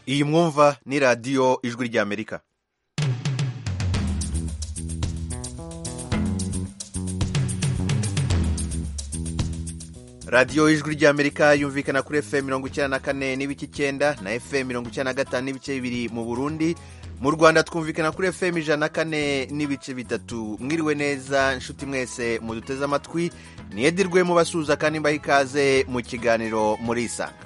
iyi mwumva ni radiyo ijwi ry'amerika radiyo ijwi ry'amerika yumvikana kuri fm mirongo icyenda na kane n'ibice icyenda na fm mirongo icyenda na gatanu n'ibice bibiri mu burundi mu rwanda twumvikana kuri fm ijana na kane n'ibice bitatu mwiriwe neza inshuti mwese muduteze amatwi niyedirwe mubasuhuza kandi mbaha ikaze mu kiganiro muri isanga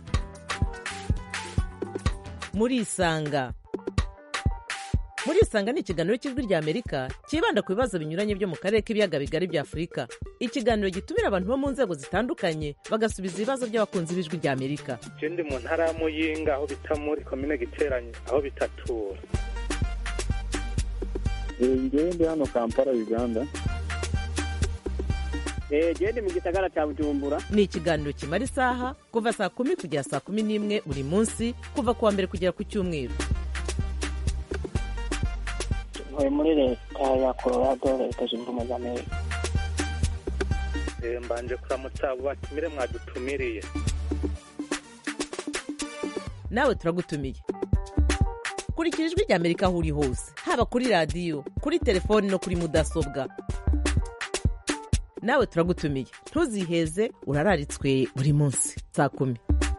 muri isanga muri isanga ni ikiganiro cy'ijwi ry'amerika cyibanda ku bibazo binyuranye byo mu karere k'ibiyaga bigari bya afurika ikiganiro gitumira abantu bo mu nzego zitandukanye bagasubiza ibibazo by'abakunzi b'ijwi ry'amerika ndi mu ntara ya muyinga aho bita muri komine giteranye aho bitatura ngewe ndi hano kampala uganda gende mu gisagara cya bujumbura ni ikiganiro kimara isaha kuva saa kumi kugera saa kumi n'imwe buri munsi kuva ku wa mbere kugera ku cyumweru ntuye muri leta ya colorado leta zunze ubumwe za amerika mbanje kuramutsa abo batumire mwadutumiriye nawe turagutumiye kurikira ijwi ry'amerika aho uri hose haba kuri radiyo kuri telefoni no kuri mudasobwa nawe turagutumiye ntuziheze urararitswe buri munsi saa kumi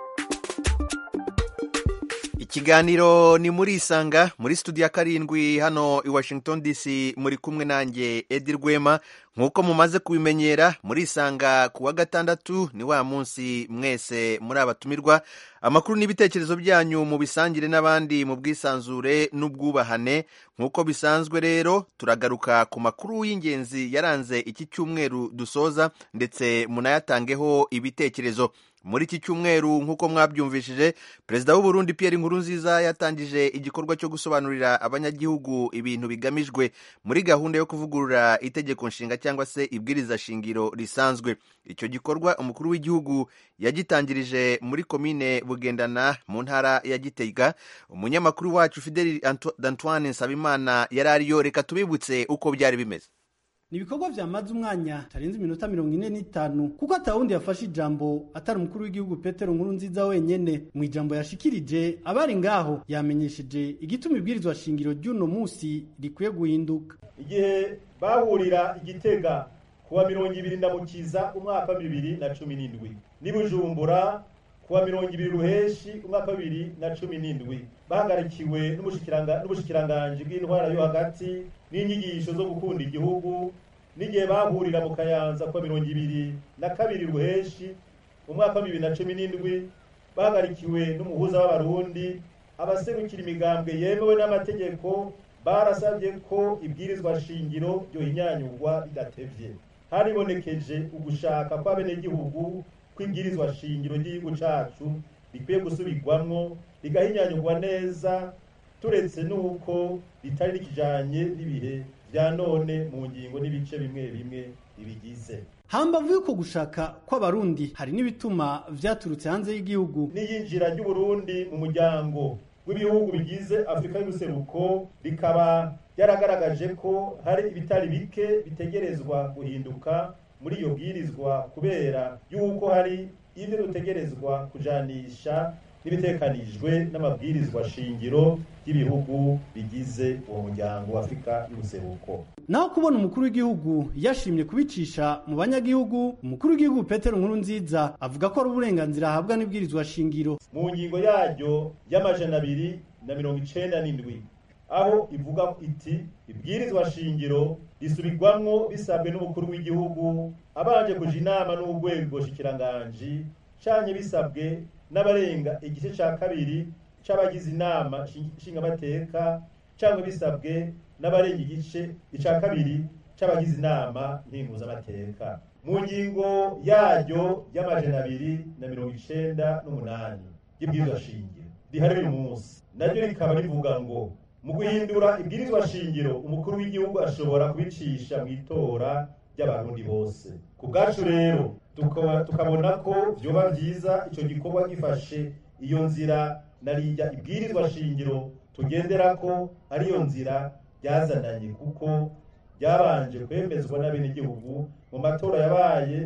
ikiganiro ni muri isanga muri studio ya karindwi hano i washington dc muri kumwe nanjye edi rwema nk'uko mumaze kubimenyera muri isanga ku wa gatandatu ni wa munsi mwese muri abatumirwa amakuru n'ibitekerezo byanyu mu bisangire n'abandi mu bwisanzure n'ubwubahane nk'uko bisanzwe rero turagaruka ku makuru y'ingenzi yaranze iki cyumweru dusoza ndetse munayatangeho ibitekerezo muri iki cyumweru nk'uko mwabyumvishije perezida w'u Burundi Pierre Nkurunziza yatangije igikorwa cyo gusobanurira abanyagihugu ibintu bigamijwe muri gahunda yo kuvugurura itegeko nshinga cyangwa se ibwiriza shingiro risanzwe icyo gikorwa umukuru w'igihugu yagitangirije muri komine bugendana mu ntara ya gitega umunyamakuru wacu Fidel Antoine Nsabimana yari ariyo reka tubibutse uko byari bimeze ni ibikorwa vyamaze umwanya tarenze iminota mirongo ine n'itanu kuko atawundi yafashe ijambo atari umukuru w'igihugu petero nkuru nziza wenyene mu ijambo yashikirije abari ngaho yamenyesheje igituma ibwirizwa shingiro ry'uno musi rikwiye guhinduka igihe bahurira igitega kuwa mirongo ibiri ndamukiza umwaka wa bibiri na cumi n'indwi n'i bujumbura kuwa mirongo ibiri ruheshi umwaka wa bibiri na cumi n'indwi bahagarikiwe n'ubushikiranganji bw'intwara yo hagati n'inyigisho zo gukunda igihugu n'igihe bahurira mu kayanza kuwa mirongo ibiri na kabiri ruheshi umwaka wa bibiri na cumi n'indwi bahagarikiwe n'umuhuza w'abarundi abaserukira imigambwe yemewe n'amategeko barasabye ko ibwirizwa shingiro ryohinyanyurwa ridatevye haribonekeje ugushaka kw'abenegihugu kw'ibwirizwa shingiro ry'igihugu cacu rikwiye gusubirwamwo rigahinyanyurwa neza turetse n'uko ritari rikijanye n'ibihe vya none mu ngingo n'ibice bimwe bimwe bibigize hambavu yuko gushaka kw'abarundi hari n'ibituma vyaturutse hanze y'igihugu n'iyinjira ry'uburundi mu muryango w'ibihugu bigize afurika y'ubuseruko rikaba ryaragaragaje ko hari ibitari bike bitegerezwa guhinduka muri iyo bwirizwa kubera yuko hari ibyo dutegerezwa kujanisha n'ibitekanijwe n'amabwirizwa shingiro y'ibihugu bigize uwo muryango wa afurika y'ubuseruko naho kubona umukuru w'igihugu yashimye kubicisha mu banyagihugu umukuru w'igihugu petero nkuru nziza avuga ko ari uburenganzira ahabwa n'ibwirizwa shingiro mu ngingo yaryo y'amajana abiri na mirongo icenda n'indwi aho ivuga iti ibwirizwa shingiro risubirwamwo bisabwe n'umukuru w'igihugu abanje kuja inama n'urwego shikiranganji canye bisabwe n'abarenga igice ca kabiri c'abagize inama nshingamateka cyangwa bisabwe n'abarenga igice ica kabiri c'abagize inama ntinguzamateka mu ngingo yaryo y'amajana abiri na mirongo icenda n'umunani y'ibwirizwa shingiro rihari uyu munsi naryo rikaba rivuga ngo mu guhindura ibwirizwa shingiro umukuru w'igihugu ashobora kubicisha mu itora ry'abarundi bose ku bwacu rero tukabona ko vyoba vyiza ico gikorwa gifashe iyo nzira narirya ibwirizwa shingiro tugendera ko ariyo nzira ryazananye kuko ryabanje kwemezwa n'abenegihugu mu matora yabaye ku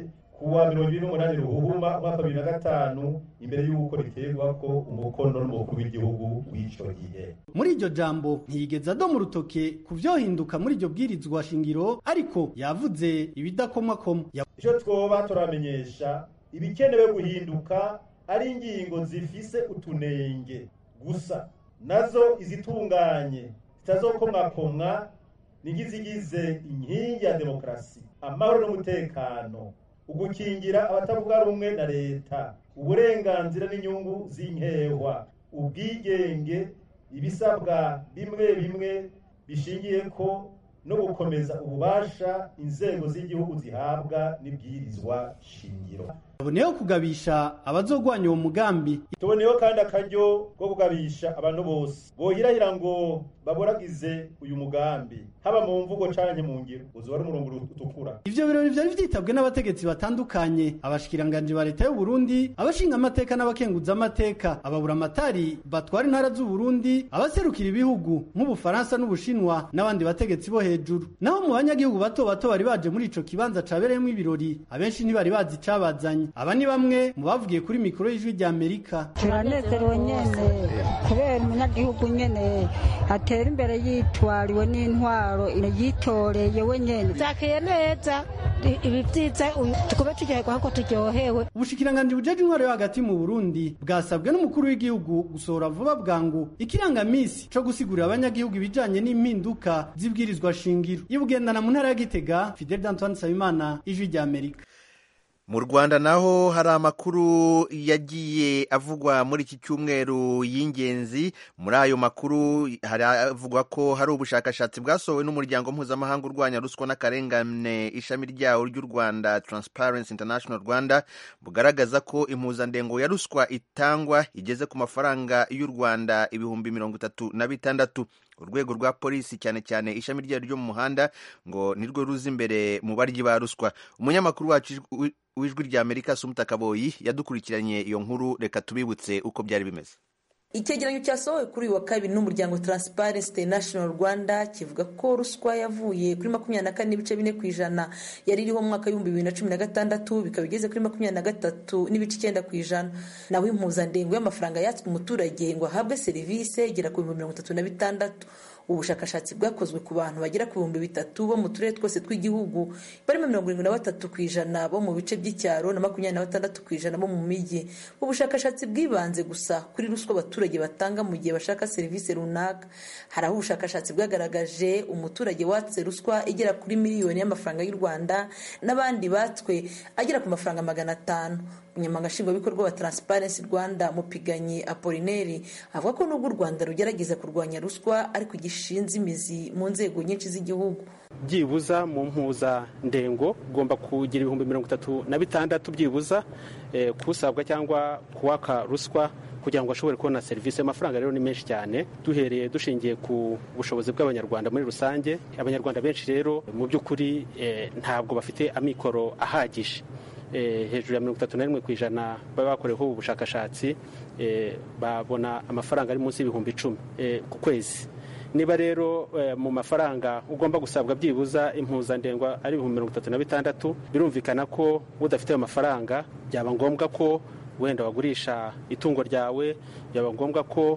kuwa mirongo ibiri n'umunani ruhuhuma umwaka wa bibiri na gatanu imbere y'uko riterwako umukono n'umukuru w'igihugu w'ico gihe muri iryo jambo ntiyigeze adoma urutoke ku vyohinduka muri iryo bwirizwa shingiro ariko yavuze ibidakomakoma ico twoba turamenyesha ibikenewe guhinduka ari ingingo zifise utunenge gusa nazo izitunganye zitazokomwakomwa nigizigize inkingi ya demokarasi amahoro n'umutekano ugukingira abatavuga rumwe na leta uburenganzira n'inyungu z'inkehwa ubwigenge ibisabwa bimwe bimwe bishingiye ko no gukomeza ububasha inzego z'igihugu zihabwa n'ibwirizwa shingiro aboneyeho kugabisha abazogwanya uwo mugambi tuboneyeho kandi akaryo ko kugabisha abantu bose bohirahira ngo baboragize uyu mugambi haba mu mvugo canke mu ngiro uzoba ari umurongo utukura ivyo birori vyari vyitabwe n'abategetsi batandukanye abashikiranganji ba leta y'u Burundi abashinga amateka n'abakenguza amateka ababura amatari batwara intara z'u Burundi abaserukira ibihugu nk'ubufaransa n'ubushinwa n'abandi bategetsi bo hejuru naho mu banyagihugu bato bato bari baje muri ico kibanza cabereyemwo ibirori abenshi ntibari bazi icabazanye aba ni bamwe mu bavugiye kuri mikoro y'ijwi rya Amerika turanezerewe nyene kubera umunyagihugu nyene atera imbere yitwariwe n'intwaro yitoreye we nyene zakeye neza ibi vyiza tukube turyoherwa kuko turyohewe ubushikiranganji bujeje intwaro yo hagati mu Burundi bwasabwe n'umukuru w'igihugu gusohora vuba bwangu ikirangamisi co gusigurira abanyagihugu ibijanye n'impinduka z'ibwirizwa shingiro ibugendana mu ntara ya Gitega Fidel Antoine Sabimana ijwi rya Amerika mu rwanda naho hari amakuru yagiye avugwa muri iki cyumweru y'ingenzi muri ayo makuru haravugwa ko hari ubushakashatsi bwasohowe n'umuryango mpuzamahanga urwanya ruswa n'akarengane ishami ryawo ry'u rwanda transparency international rwanda bugaragaza ko impuzandengo ya ruswa itangwa igeze ku mafaranga y'u rwanda ibihumbi mirongo itatu na bitandatu urwego rwa polisi cyane cyane ishami ryayo ryo mu muhanda ngo nirwo ruza imbere mu baryi ba ruswa umunyamakuru wacu w'ijwi rya amerika sumuta kaboyi yadukurikiranye iyo nkuru reka tubibutse uko byari bimeze icyegeranyo cyasohowe kuri uyu wa kabiri n'umuryango Transparency International Rwanda kivuga ko ruswa yavuye kuri makumyabiri na kane n'ibice bine ku ijana yari iriho mu mwaka w'ibihumbi bibiri na cumi na gatandatu bikaba igeze kuri makumyabiri na gatatu n'ibice icyenda ku ijana naho impuzandengo y'amafaranga yatswe umuturage ngo ahabwe serivisi igera ku bihumbi mirongo itatu na bitandatu ubushakashatsi bwakozwe ku bantu bagera ku bihumbi bitatu bo mu turere twose tw'igihugu barimo mirongo irindwi na batatu ku ijana bo mu bice by'icyaro na makumyabiri na batandatu ku ijana bo mu mijyi ubushakashatsi bwibanze gusa kuri ruswa abaturage batanga mu gihe bashaka serivisi runaka hari aho ubushakashatsi bwagaragaje umuturage watse ruswa igera kuri miliyoni y'amafaranga y'u rwanda n'abandi batswe agera ku mafaranga magana atanu umunyamabanga nshingwabikorwa wa Transparency Rwanda Mupiganyi Apolineri avuga ko nubwo u Rwanda rugerageza kurwanya ruswa ariko gishinze imizi mu nzego nyinshi z'igihugu byibuza mu mpuzandengo ugomba kugira ibihumbi mirongo itatu na bitandatu byibuza kusabwa cyangwa kuwaka ruswa kugira ngo ashobore kubona serivisi amafaranga rero ni menshi cyane duhereye dushingiye ku bushobozi bw'abanyarwanda muri rusange abanyarwanda benshi rero mu by'ukuri ntabwo bafite amikoro ahagije hejuru ya mirongo itatu na rimwe ku ijana baba bakoreweho ubu bushakashatsi babona amafaranga ari munsi y'ibihumbi icumi ku kwezi niba rero mu mafaranga ugomba gusabwa byibuza impuzandengo ari ibihumbi mirongo itatu na bitandatu birumvikana ko udafite ayo mafaranga byaba ngombwa ko wenda wagurisha itungo ryawe byaba ngombwa ko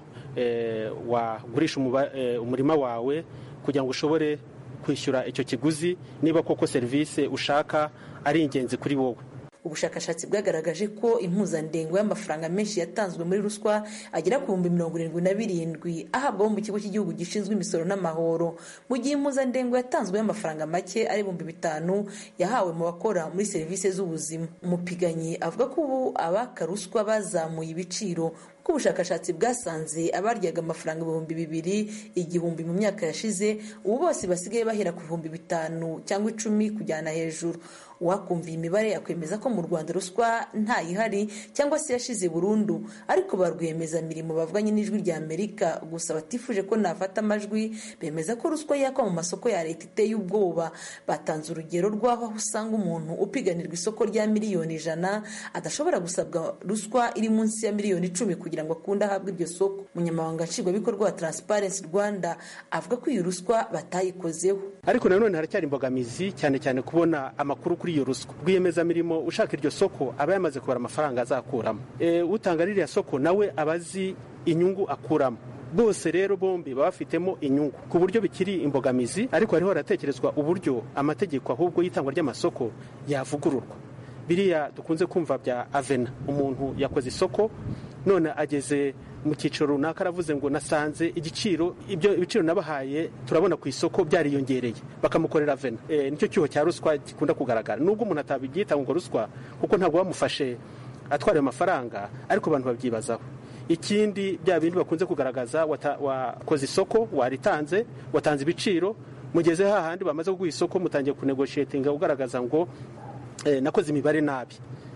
wagurisha umurima wawe kugira ngo ushobore kwishyura icyo kiguzi niba koko serivisi ushaka ari ingenzi kuri wowe ubushakashatsi bwagaragaje ko impuzandengo y'amafaranga menshi yatanzwe muri ruswa agera ku bihumbi mirongo irindwi na birindwi ahabwaho mu kigo cy'igihugu gishinzwe imisoro n'amahoro mu gihe impuzandengo yatanzwe y'amafaranga make ari ibihumbi bitanu yahawe mu bakora muri serivisi z'ubuzima umupiganyi avuga ko ubu abaka ruswa bazamuye ibiciro kuko ubushakashatsi bwasanze abaryaga amafaranga ibihumbi bibiri igihumbi mu myaka yashize ubu bose basigaye bahera ku bihumbi bitanu cyangwa icumi kujyana hejuru uwakumva iyi mibare yakwemeza ko mu rwanda ruswa ntayihari cyangwa se yashize burundu ariko ba rwiyemezamirimo bavuganye n'ijwi rya amerika gusa batifuje ko nafata amajwi bemeza ko ruswa yakwa mu masoko ya leta iteye ubwoba batanze urugero rw'aho aho usanga umuntu upiganirwa isoko rya miliyoni ijana adashobora gusabwa ruswa iri munsi ya miliyoni icumi kugira kugira ngo akunde ahabwe iryo soko umunyamabanga nshingwabikorwa wa transparency rwanda avuga ko iyi ruswa batayikozeho ariko nanone haracyari imbogamizi cyane cyane kubona amakuru kuri iyo ruswa rwiyemezamirimo ushaka iryo soko aba yamaze kubara amafaranga azakuramo e, utanga ririya soko nawe aba azi inyungu akuramo bose rero bombi baba bafitemo inyungu ku buryo bikiri imbogamizi ariko hariho haratekerezwa uburyo amategeko ahubwo y'itangwa ry'amasoko yavugururwa biriya dukunze kumva bya avena umuntu yakoze isoko none ageze mu cyiciro runaka aravuze ngo nasanze igiciro ibyo ibiciro nabahaye turabona ku isoko byariyongereye bakamukorera avena e, nicyo cyuho cya ruswa gikunda kugaragara nubwo umuntu atabyita ngo ruswa kuko ntabwo bamufashe atwara ayo mafaranga ariko abantu babyibazaho ikindi bya bindi bakunze kugaragaza wakoze isoko waritanze watanze ibiciro mugeze hahandi bamaze kuguha isoko mutangiye kunegoshiyetinga ugaragaza ngo nakoze imibare nabi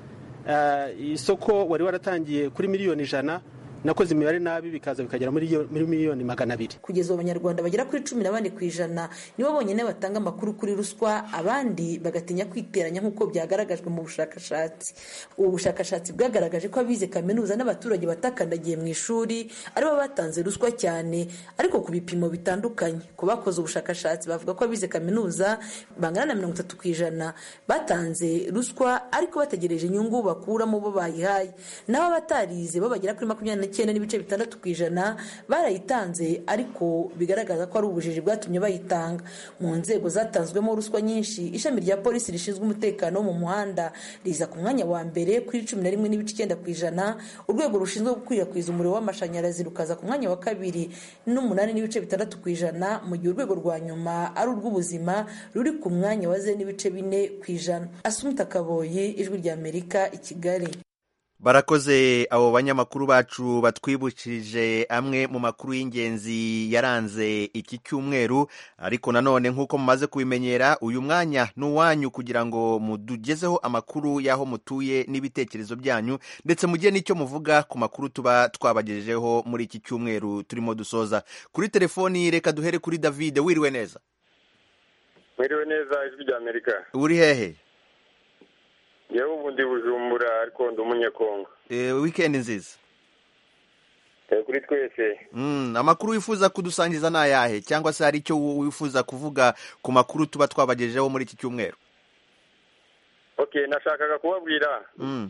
isoko wari waratangiye kuri miliyoni ijana nakoze imibare nabi bikaza bikagera muri miliyoni magana abiri kugeza ubu abanyarwanda bagera kuri cumi na bane ku ijana nibo bonyine batanga amakuru kuri ruswa abandi bagatinya kwiteranya nk'uko byagaragajwe mu bushakashatsi ubu bushakashatsi bwagaragaje ko abize kaminuza n'abaturage batakandagiye mu ishuri aribo batanze ruswa cyane ariko ku bipimo bitandukanye ku bakoze ubushakashatsi bavuga ko abize kaminuza bangana na mirongo itatu ku ijana batanze ruswa ariko bategereje inyungu bakuramo bo bayihaye naho abatarize bo bagera kuri makumyabiri n'icyenda n'ibice bitandatu ku ijana barayitanze ariko bigaragaza ko ari ubujiji bwatumye bayitanga mu nzego zatanzwemo ruswa nyinshi ishami rya polisi rishinzwe umutekano wo mu muhanda riza ku mwanya wa mbere kuri cumi na rimwe n'ibice icyenda ku ijana urwego rushinzwe gukwirakwiza umuriro w'amashanyarazi rukaza ku mwanya wa kabiri n'umunani n'ibice bitandatu ku ijana mu gihe urwego rwa nyuma ari urw'ubuzima ruri ku mwanya wa ze n'ibice bine ku ijana asumita kaboyi ijwi ry'amerika i kigali barakoze abo banyamakuru bacu batwibukije amwe mu makuru y'ingenzi yaranze iki cyumweru ariko nanone nk'uko mumaze kubimenyera uyu mwanya ni uwanyu kugira ngo mudugezeho amakuru y'aho mutuye n'ibitekerezo byanyu ndetse mugire n'icyo muvuga ku makuru tuba twabagejejeho muri iki cyumweru turimo dusoza kuri telefoni reka duhere kuri david wiriwe neza wiriwe neza ijwi ry'amerika uri hehe yewe ubu ndi bujumbura ariko ndi umunyekongo wikendi nziza kuri twese amakuru wifuza kudusangiza ni ayahe cyangwa se hari icyo wifuza kuvuga ku makuru tuba twabagejejeho muri iki cyumweru ok nashakaga kubabwira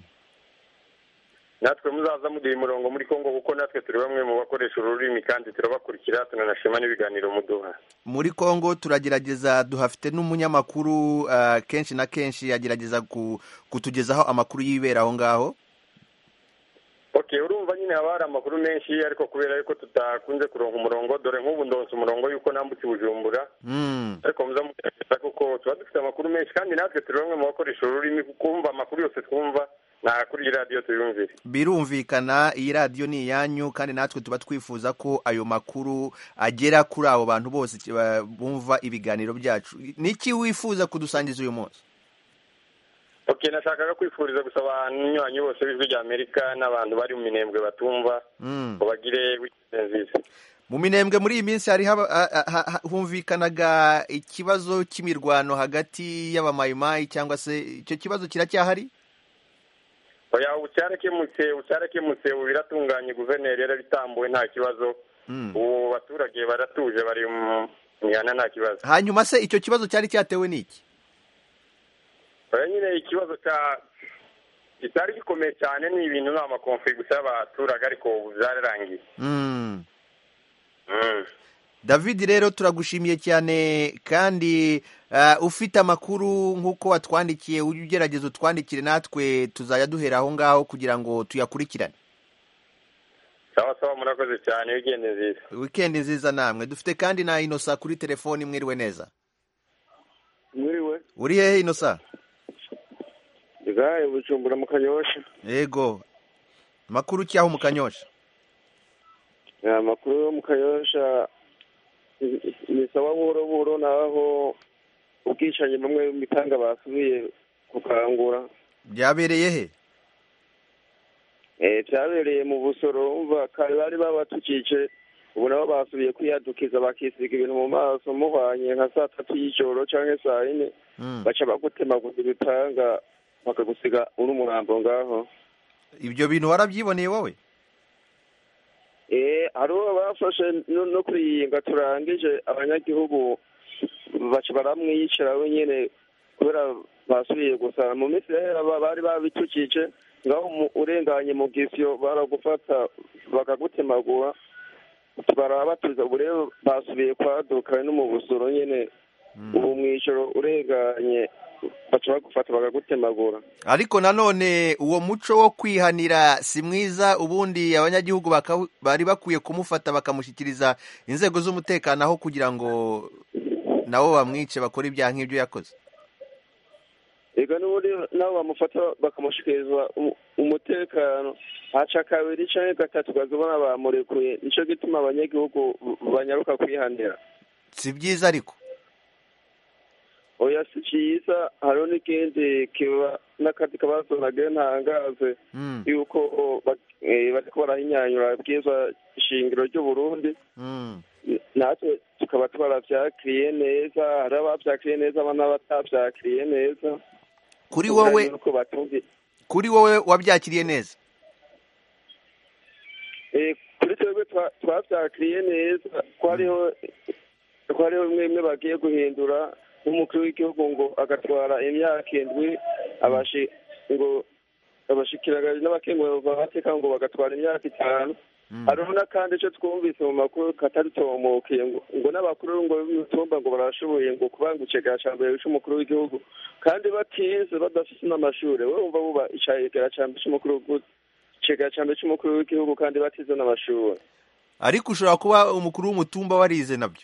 natwe muzaza muduha umurongo muri congo kuko natwe turi bamwe mu bakoresha ururimi kandi turabakurikira tunanashima n'ibiganiro muduha muri congo turagerageza duhafite n'umunyamakuru kenshi na kenshi agerageza kutugezaho amakuru y'ibera aho ngaho ok urumva nyine haba hari amakuru menshi ariko kubera yuko tutakunze kuronka umurongo dore nk'ubu ndonsa umurongo yuko nambutse bujumbura ariko muza mugerageza kuko tuba dufite amakuru menshi kandi natwe turi bamwe mu bakoresha ururimi kumva amakuru yose twumva nta kuri iyi radiyo tuyumvire birumvikana iyi radiyo ni iyanyu kandi natwe tuba twifuza ko ayo makuru agera kuri abo bantu bose bumva ibiganiro byacu niki wifuza kudusangiza uyu munsi ok nashakaga kwifuriza gusaba abanywanyi bose b'ijwi rya amerika n'abantu bari mu minembwe batumva ngo bagire wikendi nziza mu minembwe muri iyi minsi hari humvikanaga ikibazo cy'imirwano hagati y'abamayimayi cyangwa se icyo kibazo kiracyahari oya ubu cyarakemutse ubu cyarakemutse ubu biratunganye guverineri yarabitambuwe nta kibazo ubu baturage baratuje bari mu mihana nta kibazo hanyuma se icyo kibazo cyari cyatewe n'iki oya nyine ikibazo cya kitari gikomeye cyane ni ibintu ni amakomfe gusa y'abaturage ariko ubu byararangiye david rero turagushimiye cyane kandi ufite amakuru nk'uko watwandikiye ujye ugerageza utwandikire natwe tuzajya duhera aho ngaho kugira ngo tuyakurikirane sawa sawa murakoze cyane wikendi nziza wikendi nziza namwe dufite kandi na inosa kuri telefoni mwiriwe neza mwiriwe uri hehe inosa igahe bujumbura mu kanyosha yego amakuru cyaho mu kanyosha amakuru yo mu kanyosha ni sawa buhoro buhoro naho ubwicanyi bamwe mu mitanga basubiye gukangura byabereye he byabereye mu busoro umva kare bari babatukije ubu nabo basubiye kwiyadukiza bakisiga ibintu mu maso muhwanye nka saa tatu y'ijoro cyangwa saa yine baca bagutemaguza ibitanga bakagusiga uri umurambo ngaho ibyo bintu warabyiboneye wowe eh hariho bafashe no no kuriyinga turangije abanyagihugu baca baramwiyicira wenyene kubera basubiye gusara mu minsi yahera ba- bari babitukije ngaho mu- urenganye mu gisyo baragufata bakagutemagura barabatuza ubu rero basubiye kwaduka no mu busoro nyene ubu mw'ijoro urenganye baca bagufata bakagutemagura ariko nanone uwo muco wo kwihanira si mwiza ubundi abanyagihugu baka- bari bakwiye kumufata bakamushyikiriza inzego z'umutekano aho kugira ngo nabo bamwice bakore ibyaha nk'ibyo yakoze ega n'ubundi nabo bamufata bakamushikiriza umu- umutekano haca kabiri canke gatatu ukazibona bamurekuye nico gituma abanyagihugu banyaruka kwihanira si byiza ariko oya si ciza hariho n'ikindi kiba n'akandi kabazo nagiye ntangaze Mm, yuko ba- eh, bariko barahinyanyura bwiza shingiro ry'uburundi mm. natwe tukaba twaravyakiriye neza hariho abavyakiriye neza aba n'abatavyakiriye neza kuri wowe nuko batumvi kuri wowe wabyakiriye neza Eh, kuri twebwe twa- twavyakiriye neza ko hariho ko hariho bimwe bimwe bagiye guhindura nk'umukuru w'igihugu ngo agatwara imyaka indwi abashi ngo abashikiranganje n'abakenguye babateka ngo bagatwara imyaka itanu hariho n'akandi ico twumvise mu makuru kataritomokiye ngo ngo n'abakuru ngo b'imitumba ngo barashoboye ngo kubanga icegera ca mbere c'umukuru w'igihugu kandi batize badafise n'amashure we wumva buba icegera ca mbere c'umukuru w'igihugu icegera ca mbere c'umukuru w'igihugu kandi batize n'amashure ariko ushobora kuba umukuru w'umutumba warize nabyo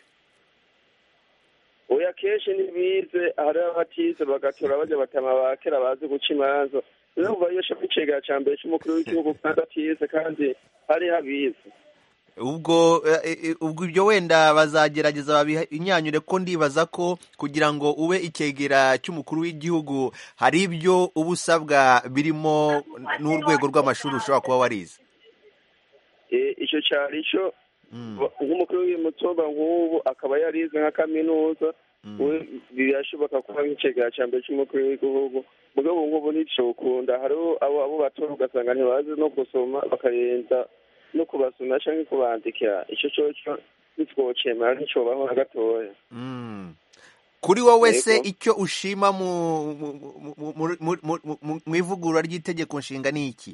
oya kenshi ntibize hari abatize bagatora baja batama ba kera bazi guca imanza rero umva iyo shaka icegera ca mbere c'umukuru w'igihugu kandi atize kandi hari habize ubwo eh, eh, ubwo ibyo wenda bazagerageza babinyanyure ko ndibaza ko kugira ngo ube icyegera cy'umukuru w'igihugu hari ibyo uba usabwa birimo n'urwego rw'amashuri ushobora kuba warize Eh, ico cari ico nk'umukuru w'umutumba nk'ubu akaba yarize nka kaminuza we birashoboka kuba nk'icegera ca mbere c'umukuru w'igihugu mugabo nk'ubu nticokunda hariho abo abo batora ugasanga ntibazi no gusoma bakarenza no kubasoma canke kubandikira ico coco ntitwocemera nticobaho na gatoya Mm. kuri wowe se Yego. icyo ushima mu mu- mu- mu- mu- mu- mu- mu ivugurura ry'itegeko nshinga ni iki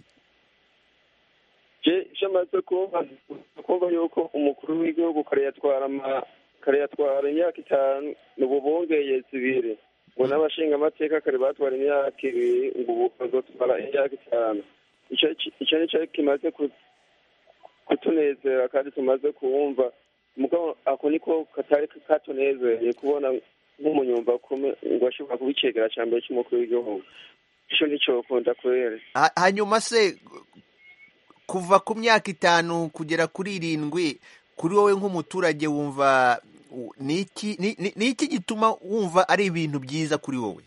je icyo amaze kumva kumva yuko umukuru w'igihugu kare yatwara ama kare yatwara imyaka itanu ubu bongeye zibiri ngo n'abashingamateka kare batwara imyaka ibiri ngo ubu bazotwara imyaka itanu ico ico nico kimaze ku- kutunezera kandi tumaze kuwumva mugabo ako niko katari katunezereye kubona nk'umunyumba kume ngo ashobora kuba icegera ca mbere c'umukuru w'igihugu ico nicokunda kubera Ha- hanyuma se kuva ku myaka itanu kugera kuri irindwi kuri wowe nk'umuturage wumva u- ni iki ni- ni- ni iki gituma wumva ari ibintu byiza kuri wowe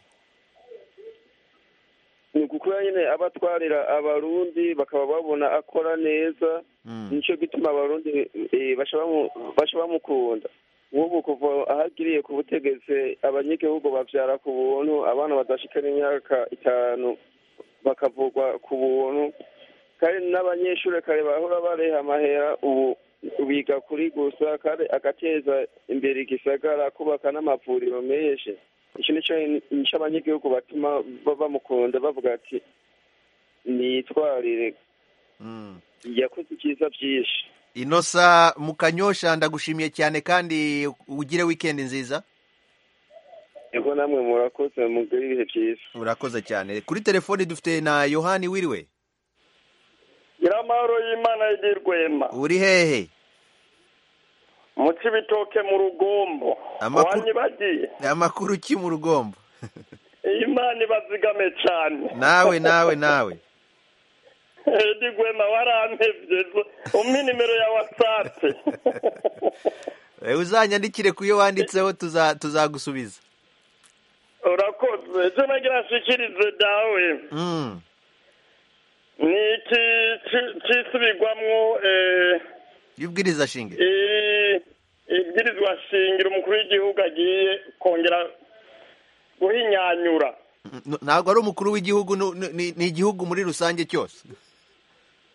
ni ukukora nyine abatwarira abarundi bakaba babona akora neza nicyo gituma abarundi eh, baca bamu- baca bamukunda nk'ubu kuva aho agiriye ku butegetsi abanyagihugu bavyara ku buntu abana badashikana imyaka itanu bakavugwa ku buntu kandi n'abanyeshuri kare bahora bareha amahera ubu biga kuri gusa kandi agateza imbere igisagara kubaka n'amavuriro menshi icyo nico nico abanyagihugu batuma ba- bamukunda bavuga ati nitwarire yakoze ibyiza byinshi inosa mukanyosha ndagushimiye cyane kandi ugire wikendi nziza yego namwe murakoze mugire ibihe byiza urakoze cyane kuri telefoni dufite na yohani wiriwe nyiramahoro y'imana y'irwema uri hehe mu cibitoke mu rugombo Amakuru- wanyibagiye amakuru ki mu rugombo imana ibazigame cane nawe nawe nawe edi gwema warampevye umpe nimero ya watsapu Eh, uzanyandikire ku yo wanditseho tuza tuzagusubiza urakoze ejo nagira nshikirize dawe Mm. ni iki ci- cisubirwamwo eh, y'ubwiriza shinge i- ibwirizwa shingiro umukuru w'igihugu agiye kongera guhinyanyura N- ntabwo ari umukuru w'igihugu nu- nu- ni ni igihugu muri rusange cyose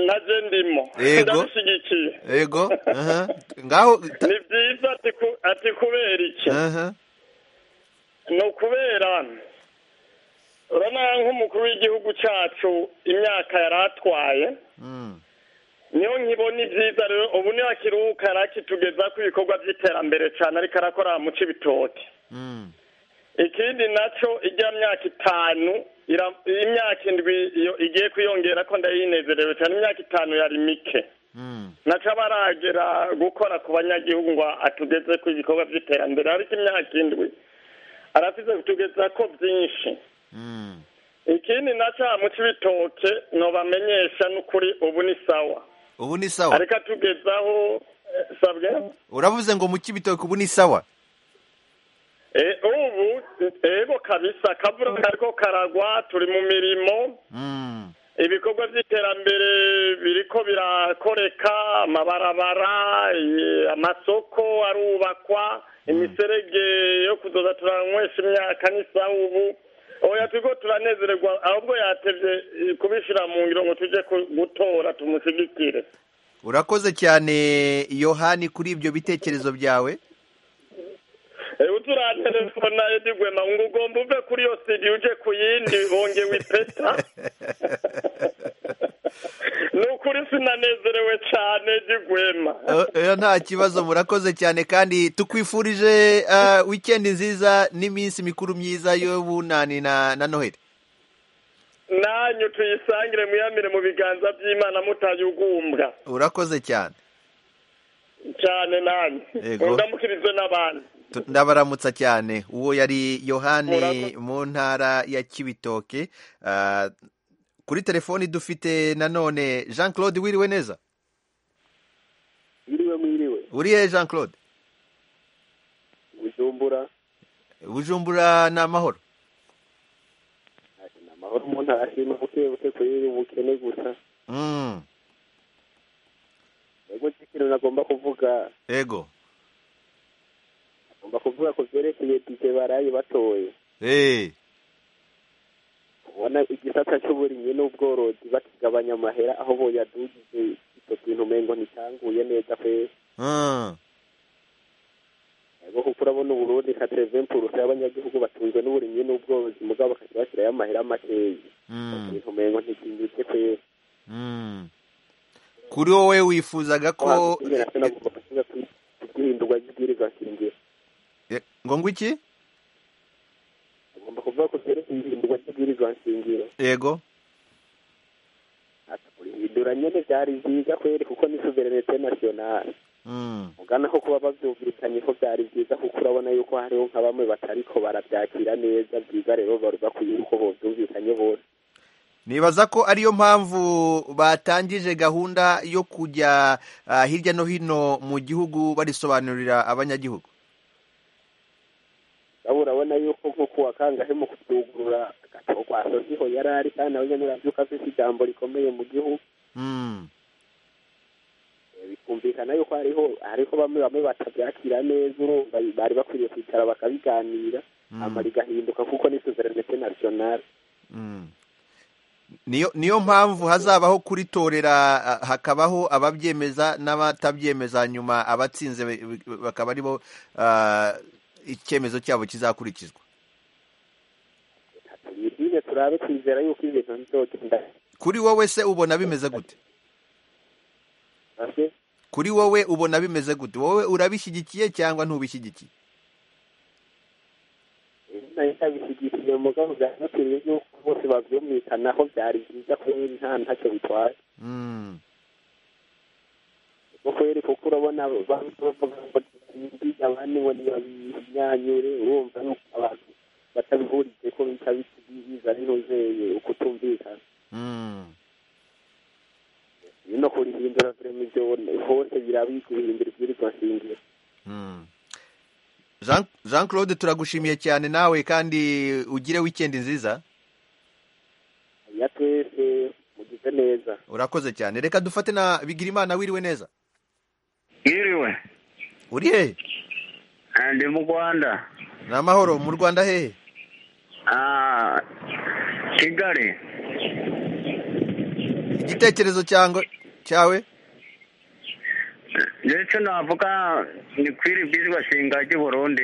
naje ndimo Yego. ndabishyigikiye yego aha. ngaho ni byiza ati ku- ati kubera iki aha. ni ukubera urabona nk'umukuru w'igihugu cyacu imyaka yari atwaye Mm. niyo nkibona ibyiza rero ubu niyo akiruhuka yari akitugeza ku ibikorwa by'iterambere cyane ariko arakora mu cy'ibitoki Mm. ikindi nacyo ijya myaka itanu ira- imyaka indwi iyo igiye kwiyongera ko ndayinezerewe cyane imyaka itanu yari mike Mm. naco aba aragera gukora ku banyagihugu ngo atugeze ku ibikorwa by'iterambere ariko imyaka indwi arafise kutugeza ko byinshi Mm. ikindi naco mu cy'ibitoke nobamenyesha n'ukuri ubu ni sawa ubu ni sawa ariko atugezaho eh, sabwe uravuze ngo mu kibitoki ubu ni sawa Eh, ubu ego kabisa akavura kariko karagwa turi mu mirimo Mm. ibikorwa by'iterambere biriko birakoreka amabarabara eh, amasoko arubakwa imiserege yo kuzoza turanywesha imyaka n'isaha ubu oya turiko turanezererwa ahubwo yatevye eh, kubishira mu ngiro ngo tuje ku- gutora tumushigikire urakoze cyane yohani kuri ibyo bitekerezo byawe Eh, uturantelefona edi gwema ngo ugomba uve kuri iyo studio uje ku yindi bongewe ipeta ni ukuri sinanezerewe cyane edi gwema oya nta kibazo murakoze cyane kandi tukwifurije uh, wikendi nziza n'iminsi mikuru myiza y'ubunani na, na noheli nanyu tuyisangire muyamire mu biganza by'imana mutayugumbwa urakoze cyane cyane nanyu Yego. ndamukirizwe n'abandi Tu- ndabaramutsa cyane uwo yari yohani Murakoze. mu ntara ya kibitoke uh, kuri telefoni dufite nanone jean claude wiriwe neza mwiriwe mwiriwe urihe jean claude bujumbura bujumbura ni amahoro ni amahoro umuntu arashima buke buke kuri ubukene gusa mm. ego ikintu nagomba kuvuga ego agomba kuvuga ku byerekeye dije baraye batoye hey. ubona igisata cy'uburimyi n'ubworozi bakigabanya amahera aho boyadugije icyo kintu umengo nticyanguye neza pe mm. ego kuko urabona uburundi nka terevempurusa y'abanyagihugu batunzwe n'uburimyi n'ubworozi mugabo bakajya bashyirayo amahera makeya Mm. ibintu umengo ntikinyuze pe Mm. kuri wowe wifuzaga ko igihindurwa ry'ibwirizwa shingiro Eh, ngo ngo iki agomba kuvuga ko byerekeye ihindurwa ry'ibwirizwa shingiro yego kurihindura nyene vyari vyiza kweri kuko ni suverenete nationale mm. ugana ko kuba bavyumvikanye ko vyari vyiza kuko urabona yuko hariho nka bamwe batariko baravyakira neza vyiza rero bari bakwiye yuko bovyumvikanye bose nibaza ko ariyo mpamvu batangije gahunda yo kujya uh, hirya no hino mu gihugu barisobanurira abanyagihugu abo urabona yuko nko kuwa kangahe mu kuvyugurura agato kwa sosiho yari ari kandi nawe nyene uravyuka afise ijambo rikomeye mu gihugu mm. Eh, bikumvikana yuko hariho hariho bamwe bamwe batavyakira neza urumva bari bakwiriye kwicara bakabiganira Mm. hama rigahinduka kuko ni suverenete nationale Mm. niyo niyo mpamvu hazabaho kuritorera uh, hakabaho ababyemeza n'abatabyemeza nyuma abatsinze be- be- bakaba aribo uh, icyemezo cyabo kizakurikizwa tuyirinde turabe twizera yuko ibintu bizogenda kuri wowe se ubona bimeze gute ase kuri wowe ubona bimeze gute wowe urabishyigikiye cyangwa ntubishyigikiye nayo ntabishyigikiye mugabo byanakwiriye yuko bose bavyumvikanaho byari byiza kubera nta ntacyo bitwaye mm. kuko kweri kuko urabona bamwe bavuga ngo ntibindi abandi ngo ntibabimyanyure urumva yuko abantu batabihurije ko bica biza binozeye ukutumvikana Mm. no kurihindura vrema ivyo hose birabika ibihindura ibwirizwa nshingiro Mm. Jean, Jean Claude turagushimiye cyane nawe kandi ugire wikendi nziza ya twese mugize neza urakoze cyane reka dufate na Bigirimana wiriwe neza Yiriwe. uri hehe Ah, Ndi mu Rwanda. ni amahoro mu Rwanda hehe Ah, Kigali. igitekerezo cyangwa cyawe ndetse navuga ni kwiri bwirizwa shinga ry'i burundi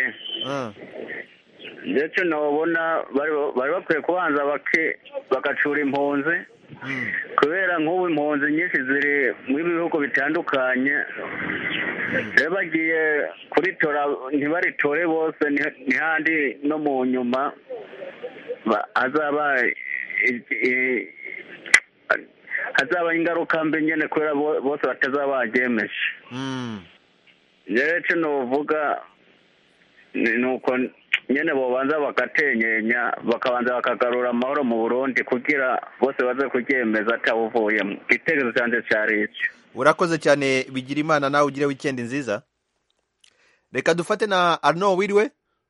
ndetse nabona bari bakwiye kubanza bagacura impunzi kubera nk'ubu impunzi nyinshi ziri mu bihugu bitandukanye rero bagiye kuritora ntibaritore bose ntihandi no mu nyuma hazaba hazaba ingaruka mbi nyine kubera bose batazaba bagemeje rero icyo nuvuga ni uko nyine bobanza bagatenyenya bakabanza bakagarura amahoro mu burundi kugira bose baze kuryemeza atawuvuyemo igitekerezo cyanjye cyari icyo urakoze cyane bigira imana nawe ugire wikendi nziza reka dufate na arno wiriwe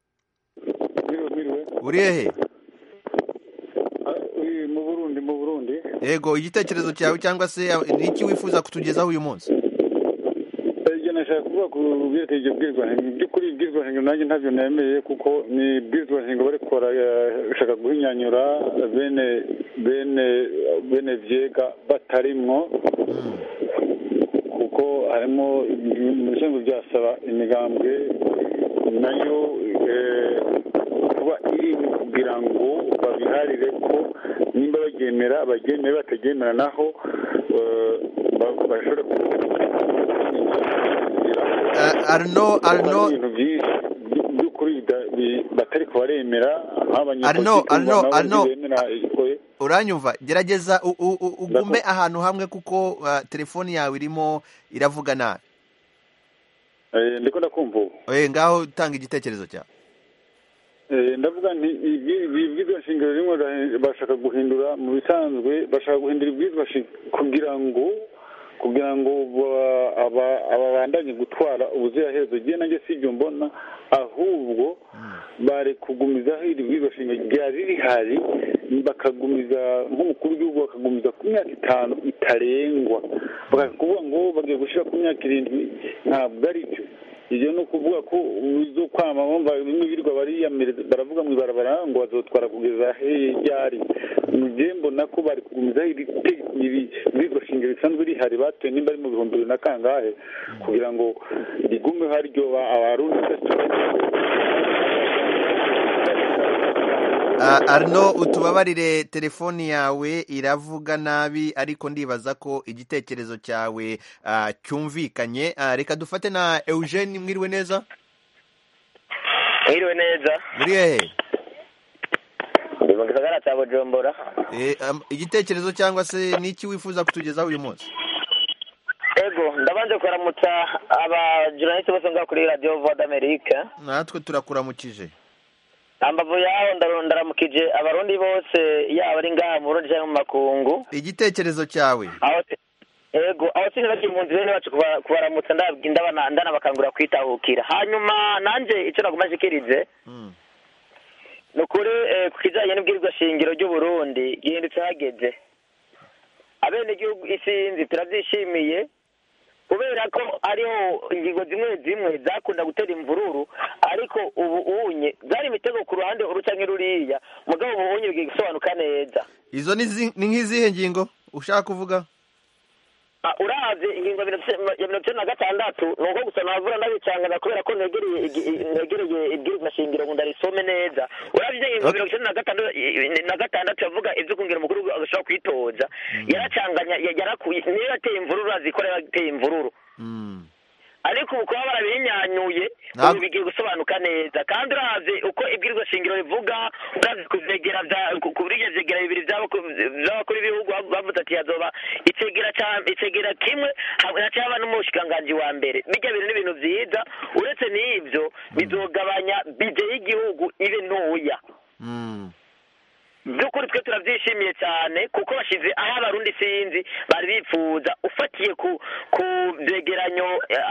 uri hehe mu burundi mu burundi yego igitekerezo cyawe cyangwa se ni iki wifuza kutugezaho uyu munsi ibyo nashaka kuvuga ku byerekeye ibyo bwirizwahinga mu by'ukuri ibwirizwahinga nanjye ntabyo nemeye kuko ni ibwirizwahinga bari gukora bashaka guhinyanyura bene bene bene vyega batarimwo kuko harimo mu bisanzwe byasaba imigambwe nayo kuba iri kugira ngo babiharire ko nimba baryemera baryemere bataryemera naho bashobora arno arno ibintu byinshi by'ukuri batari kubaremera arno arno arno bemera uranyumva gerageza ugume ahantu hamwe kuko telefoni yawe irimo iravuga nabi ndiko ndakumva ubu ngaho utanga igitekerezo cyawe ndavuga nti ibwirizwa shingiro rimwe bashaka guhindura mu bisanzwe bashaka guhindura ibwirizwa kugira ngo kugira ngo ababandanye gutwara ubuziraherezo igihe nanjye si ibyo mbona ahubwo bari kugumizaho iri bwirizwa shingiro ryari rihari bakagumiza nk'umukuru w'igihugu bakagumiza ku myaka itanu itarengwa bakavuga ngo bagiye gushyira ku myaka irindwi ntabwo ari byo ibyo ni ukuvuga ko zo kwama bumva bimwe birirwa bariyamiriza baravuga mu ibarabara ngo bazotwara kugeza ryari njye mbona ko bari kugumizaho iri bwirizwa shingiro risanzwe rihari batoye nimba ari mu bihumbi bibiri na kangahe kugira ngo rigumeho aryo abarundi arno utubabarire telefoni yawe iravuga nabi ariko ndibaza ko igitekerezo cyawe cyumvikanye reka dufate na eugene mwiriwe neza mwiriwe neza muri hehe ndi mu gisagara cya bujumbura igitekerezo cyangwa se n'iki wifuza kutugezaho uyu munsi ego ndabanza kuramutsa abajournaliste bose ngaho kuri radiyo voda amerika natwe turakuramukije ambavu yaho ndaramukije abarundi bose yaba ari ngaha mu burundi cyangwa mu makungu igitekerezo cyawe ego aho sinibagire impunzi bene bacu kubaramutsa ndanabakangurira kwitahukira hanyuma nanjye icyo naguma nshikirize ni ukuri ku kijyanye n'ubwirizwa shingiro ry'uburundi gihindutse hageze abenegihugu isinzi turabyishimiye kubera ko hariho ingingo zimwe zimwe zakunda gutera imvururu ariko ubu unye zari imitego ku ruhande uruca nk'iruriya mugabo ubu unye bigiye gusobanuka neza izo ni nk'izihe ngingo ushaka kuvuga urazi ingingo ya mirongo icyenda na gatandatu ni uko gusa navura ndabicangana kubera ko ntegereye ibwirizwa shingiro ngo ndarisome neza urabye ingingo mirongo icyenda na gatandatu yavuga ibyo kungira umukuru agashobora kwitoza yaracanganya yarakuye niyo yateye imvururu azi ko yateye imvururu ariko ubu kuba barabinyanyuye ubu bigiye gusobanuka neza kandi urazi uko ibwirizwa shingiro rivuga urazi kuvyegera kuri ivyo vyegera bibiri vy'abakuru b'ibihugu bavuze ati hazoba icegera kimwe hacaba n'umushikiranganji wa mbere bijya bintu ni ibintu vyiza uretse n'ivyo bizogabanya bije y'igihugu ibe ntoya by'ukuri twe turabyishimiye cyane kuko bashyize aho abarundi sinzi bari bifuza ufatiye ku ku byegeranyo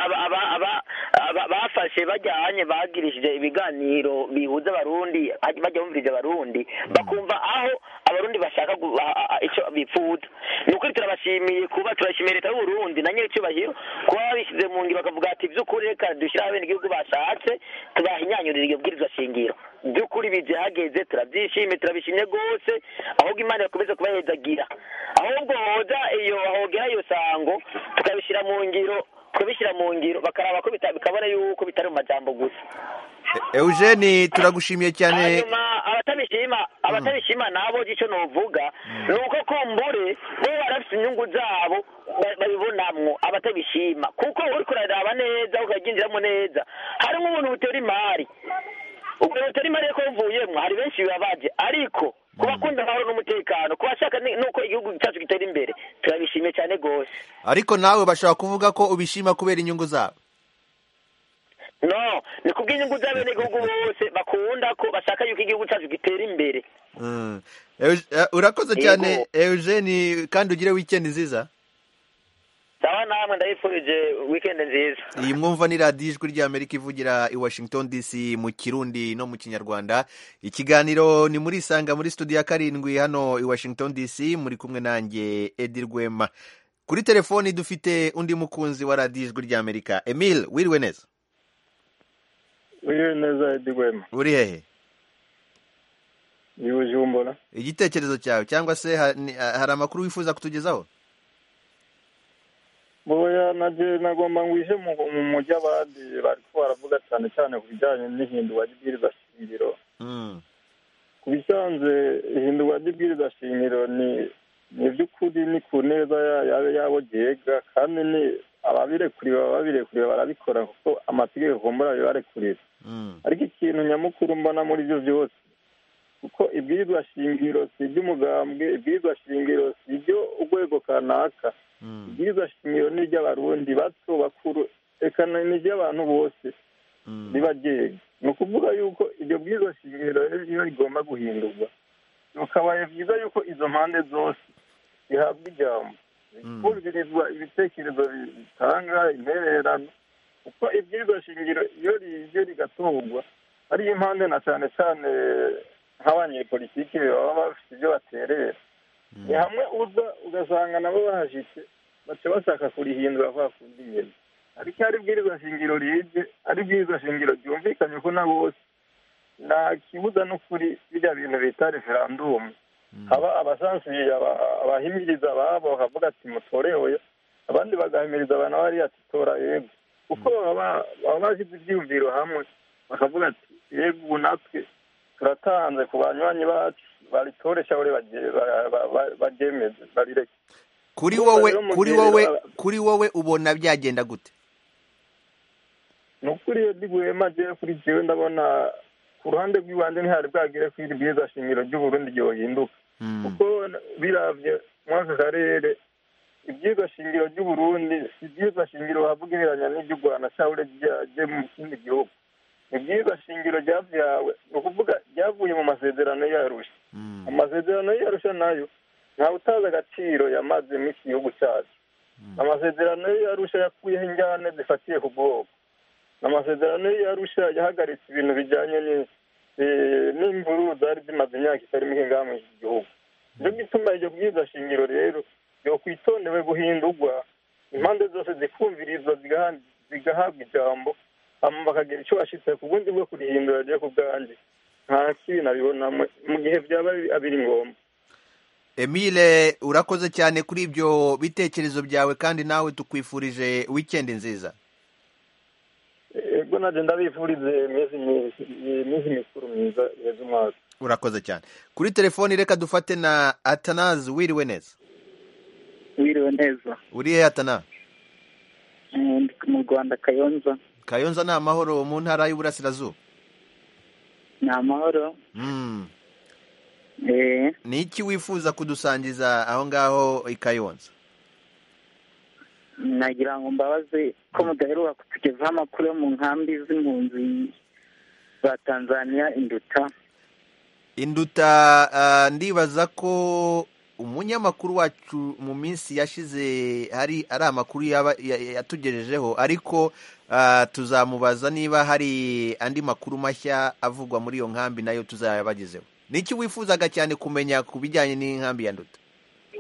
bafashe bajyanye bagirishije ibiganiro bihuza abarundi bajya bumviriza abarundi bakumva aho abarundi bashaka icyo bifuza ni ukuri turabashimiye kuba turashimiye leta y'uburundi na nyir'icyubahiro kuba babishyize mu ngiro bakavuga ati by'ukuri reka dushyiraho abenegihugu bashatse tubahinyanyurira iyo bwirizwa shingiro by'ukuri bije hageze turabyishimiye turabishimye rwose rwose ahubwo imana yakomeza kubahezagira ahubwo hoza iyo hogera iyo sango tukabishyira mu ngiro tukabishyira mu ngiro bakaraba ko bita- bikabona yuko bitari mu majambo gusa eugene turagushimiye cyane hanyuma abatabishima abatabishima nabo icyo novuga ni uko kumbure bo barafite inyungu zabo ba- babibonamwo abatabishima kuko uriko uraraba neza ukabyinjiramo neza harimo ubuntu butera imari ubwo butera imari ko buvuyemwo hari benshi bibabaje ariko ku bakunda amahoro n'umutekano ku bashaka ni- nuko igihugu cyacu gitera imbere turabishimiye cyane rwose ariko nawe bashobora kuvuga ko ubishima kubera inyungu zabo no ni kubw'inyungu z'abenegihugu bose bakunda ko bashaka yuko igihugu cyacu gitera imbere Mm. Eug- eh, urakoze Yego. cyane eugene kandi ugire weekend nziza sawa namwe ndabifurije weekend nziza iyi mwumva ni radiyo ijwi ry'amerika ivugira i washington dc mu kirundi no mu kinyarwanda ikiganiro ni muri isanga muri studio ya karindwi hano i washington dc muri kumwe nanjye edi rwema kuri telefoni dufite undi mukunzi wa radiyo ijwi ry'amerika emile wiriwe neza wiriwe neza edi rwema uri hehe ni bujumbura igitekerezo cyawe cyangwa se ha- ni- hari amakuru wifuza kutugezaho boya naje nagomba ngwishe mu mu mujyi abandi bariko baravuga cyane cyane ku bijyanye n'ihindurwa ry'ibwiriza shingiro Mm. ku bisanzwe ihindurwa ry'ibwiriza shingiro ni ni iby'ukuri ni ku neza ya- yabe yabo ryega kandi ni ababirekuriwe baba babirekuriwe barabikora kuko amategeko kumbura bibarekurira Mm. ariko ikintu nyamukuru mbona muri ibyo byose kuko ibwirizwa shingiro si iby'umugambwe ibwirizwa shingiro si ibyo urwego kanaka ibwirizwa shingiro ni iry'abarundi bato bakuru reka ni ni iry'abantu bose riba ryega ni ukuvuga yuko iryo bwirizwa shingiro rero iyo rigomba guhindurwa bikabaye byiza yuko izo mpande zose zihabwa ijambo kumvirizwa ibitekerezo bitanga intererano kuko ibwirizwa shingiro iyo rije rigatorwa ari impande na cyane cyane nk'abanyepolitiki baba bafite ibyo baterera ni hamwe uza ugasanga nabo bahashitse baca bashaka kurihindura kwa kundi nyene ariko iyo ari ibwirizwa shingiro rije ari ibwirizwa shingiro ryumvikanye ko na bose nta kibuza n'ukuri birya bintu bita referandumu haba abasansuye aba- abahimiriza ababo bakavuga ati mutorewe abandi bagahimiriza abantu bariya ati tora yego kuko baba baba bashyize ibyiyumviro hamwe bakavuga ati yego ubu natwe turatanze ku banywanyi bacu baritoresha bari baryemeze barireke kuri Urumva wowe rero mu kuri gihe wowe rero- kuri wowe ubona byagenda gute ni ukuri iyo riguhema jewe kuri jewe ndabona ku ruhande rw'ibanze ntihari bwagere ko iri bwiza shingiro ry'uburundi ryohinduka kuko biravye muri aka karere ibyigwa shingiro ry'uburundi si ibyigwa shingiro bavugereranya n'iry'u rwanda cyangwa ryaje mu kindi gihugu ibyigwa shingiro ryavyawe ni ukuvuga ryavuye mu masezerano y'arusha amasezerano y'arusha nayo ntawe utazi agaciro yamaze mu iki gihugu cyacu amasezerano y'arusha yakuyeho injyane zifatiye ku bwoko amasezerano y'arusha yahagaritse ibintu bijyanye ni- eh, n'imvururu zari zimaze imyaka itari mike ngaha muri iki gihugu nicyo gituma iryo bwiza shingiro rero yokwitondewe guhindurwa impande zose zikumvirizwa zigaha- zigahabwa ijambo hama bakagira icyo bashitse ku bundi bwo kurihindura ryo ku bwanjye nta kibi nabibonamo mu gihe byaba biri ngombwa emile urakoze cyane kuri ibyo bitekerezo byawe kandi nawe tukwifurije wikendi nziza ego naje ndabifurize iminsi mi- iminsi mikuru myiza iheza umwaka urakoze cyane kuri telefoni reka dufate na atanazi wiriwe neza wiriwe neza uri he atana Eh, ndi mu rwanda kayonza kayonza ni amahoro mu ntara y'uburasirazuba ni amahoro Mm. Eh, ni iki wifuza kudusangiza aho ngaho i kayonza nagira ngo mbabaze ko mudaheruka kutugezaho amakuru yo mu nkambi z'impunzi za tanzania induta induta ah, ndibaza ko umunyamakuru wacu mu minsi yashize hari ari amakuru yaba ya- ya- yatugejejeho ariko ah, tuzamubaza niba hari andi makuru mashya avugwa muri iyo nkambi nayo tuzayabagezeho ni iki wifuzaga cyane kumenya ku bijyanye n'inkambi ya nduta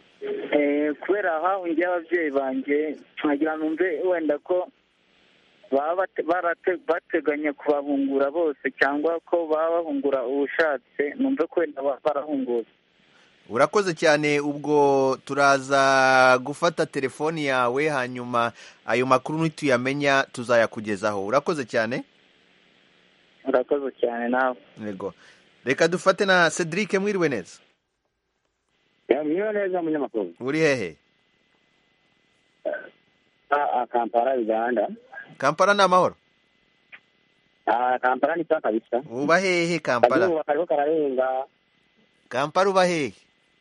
Eh, kubera hahungiye ababyeyi banjye nkagira numve wenda ko baba bate- barate- bateganya kubahungura bose cyangwa ko baba bahungura ubushatse numve ko wenda baba barahunguza urakoze cyane ubwo turaza gufata telefoni yawe hanyuma ayo makuru nituyamenya tuzayakugezaho urakoze cyane urakoze cyane nawe yego reka dufate na cedric mwiriwe neza mwiriwe neza munyamakuru uri hehe Ah, ah, kampala uganda kampala ni amahoro Ah, kampala ni sawa kabisa uba hehe kampala akazuba kariko kararenga kampala uba hehe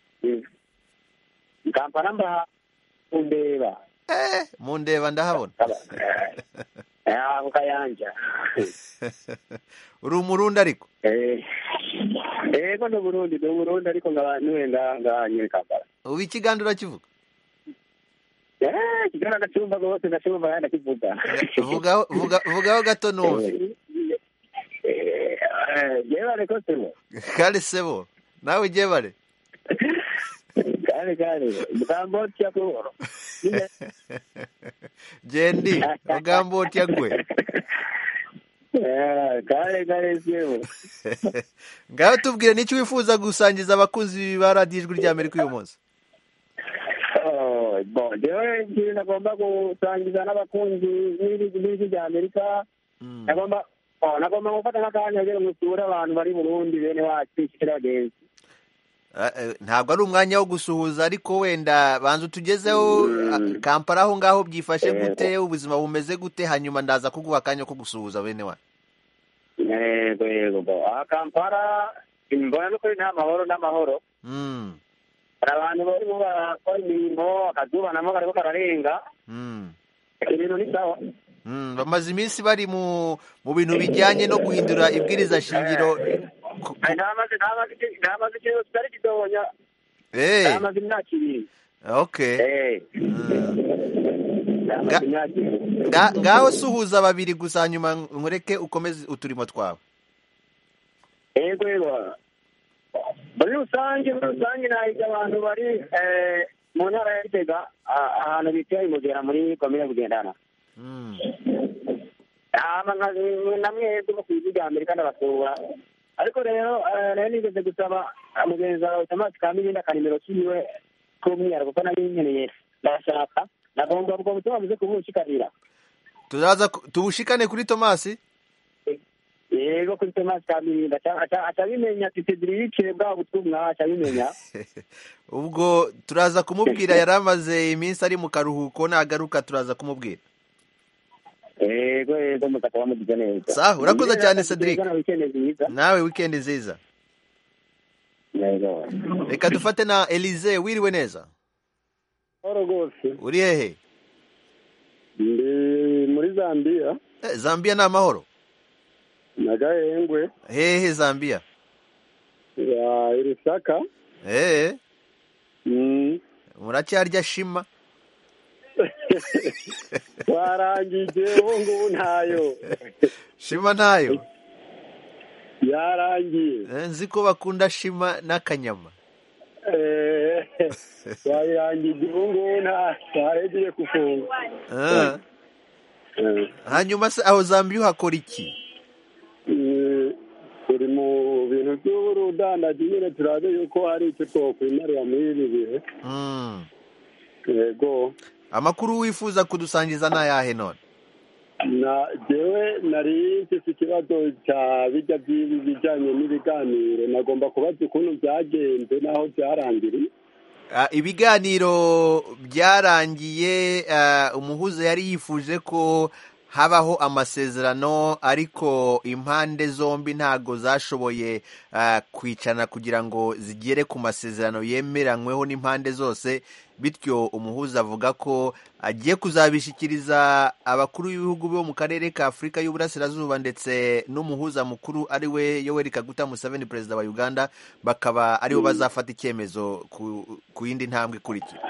kampala mba undeba mu ndeba ndahabona Ah, ku kayanja uri umurundi ariko Eh, ego ndi burundi ndi burundi ariko ngaba niwe nga nga nyine kampala ubu ikiganiro urakivuga Eh, kigana ndacumva rwose ndacumva kandi ndakivuga vugaho vuga- vugaho gato numve Eh, jebare ko sebo kale sebo nawe ujyebare kale kale mugambo tya ko gendi ugambo utya gwe Eh, kale kale sebo ngaho tubwire n'icyo wifuza gusangiza abakunzi ba radiyo ijwi ry'amerika uyu munsi Oh, bon jewe ikintu nagomba gusangiza n'abakunzi b'ijwi b'ijwi rya amerika nagomba oh, nagomba gufata n'akanya kugira ngo usure abantu bari burundi bene wacu ishikira bagenzi Ah, eh, ntabwo ari umwanya wo gusuhuza ariko wenda banza utugezeho ah, kampala aho ngaho byifashe gute ubuzima bumeze gute hanyuma ndaza kuguha akanya ko gusuhuza bene wa yego yego bo aha kampala mbona n'ukuri nta mahoro n'amahoro Mm, hari abantu barimo barakora imirimo akazuba namo kariko kararenga mm, ibintu ni sawa mm. bamaze iminsi bari mu mu bintu bijyanye no guhindura ibwiriza shingiro Eh, ntamaze ntamaze iki- ntamaze ikintu kitari gitonya Eh, ntamaze imyaka ibiri okay Eh. ntamaze imyaka ibiri Nga- ngaho suhuza babiri gusa hanyuma nkureke ukomeze uturimo twawe yego yego muri rusange muri rusange nahita abantu bari eh, mu ntara ya gitega ah, ahantu bita imugera muri komine bugendana hama nka- na mwebwe bo ku ijwi rya amerika ndabasura ariko rero eh, rero nigeze gusaba ah, mugenzi wawe tomasi kamilindi akanimero kiwe k'umwihariko kuko nari nkeneye ndashaka nagomba ubwo butumwa buze kubushikarira turaza ku- tubushikane kuri tomasi yego kuri tomasi kamilindi aca- aca- acabimenya ati cedric bwa butumwa acabimenya ubwo turaza kumubwira yari amaze iminsi ari mu karuhuko nagaruka turaza kumubwira yego yego mukaba mugize neza Sawa, urakoze cyane, Nizera Cedric. ko na weekend nziza nawe wikendi nziza yego reka dufate na elize wiriwe neza Horo rwose uri hehe ndi muri Zambia Eh, zambia ni amahoro na Gahengwe hehe zambia ya Irisaka hehe Mm. muracyarya shima warangije ubu ngubu ntayo shima ntayo yarangiye Eh, nzi ko bakunda shima n'akanyama Eh, wayirangije ubu ngubu nta ntahegiye gufunga Ah. hanyuma se aho zambia uhakora iki Mm, turi mu bintu by'urudandaji nyine turabe yuko hari icyo twokwimarira muri ibi bihe Mm. yego amakuru wifuza kudusangiza ni ayahe none na jewe nari mfise ikibazo cya bijya by'ibi bijyanye n'ibiganiro nagomba kubaza ukuntu byagenze n'aho byarangiriye Ah, ibiganiro byarangiye ah, umuhuza yari yifuje ko habaho amasezerano ariko impande zombi ntago zashoboye ah, kwicana kugira ngo zigere ku masezerano yemeranyweho n'impande zose bityo umuhuza avuga ko agiye kuzabishyikiriza abakuru b'ibihugu bo mu karere ka afurika y'uburasirazuba ndetse n'umuhuza mukuru ari we yoweri kaguta museveni perezida wa uganda bakaba aribo bazafata icyemezo ku, ku yindi ntambwe ikurikira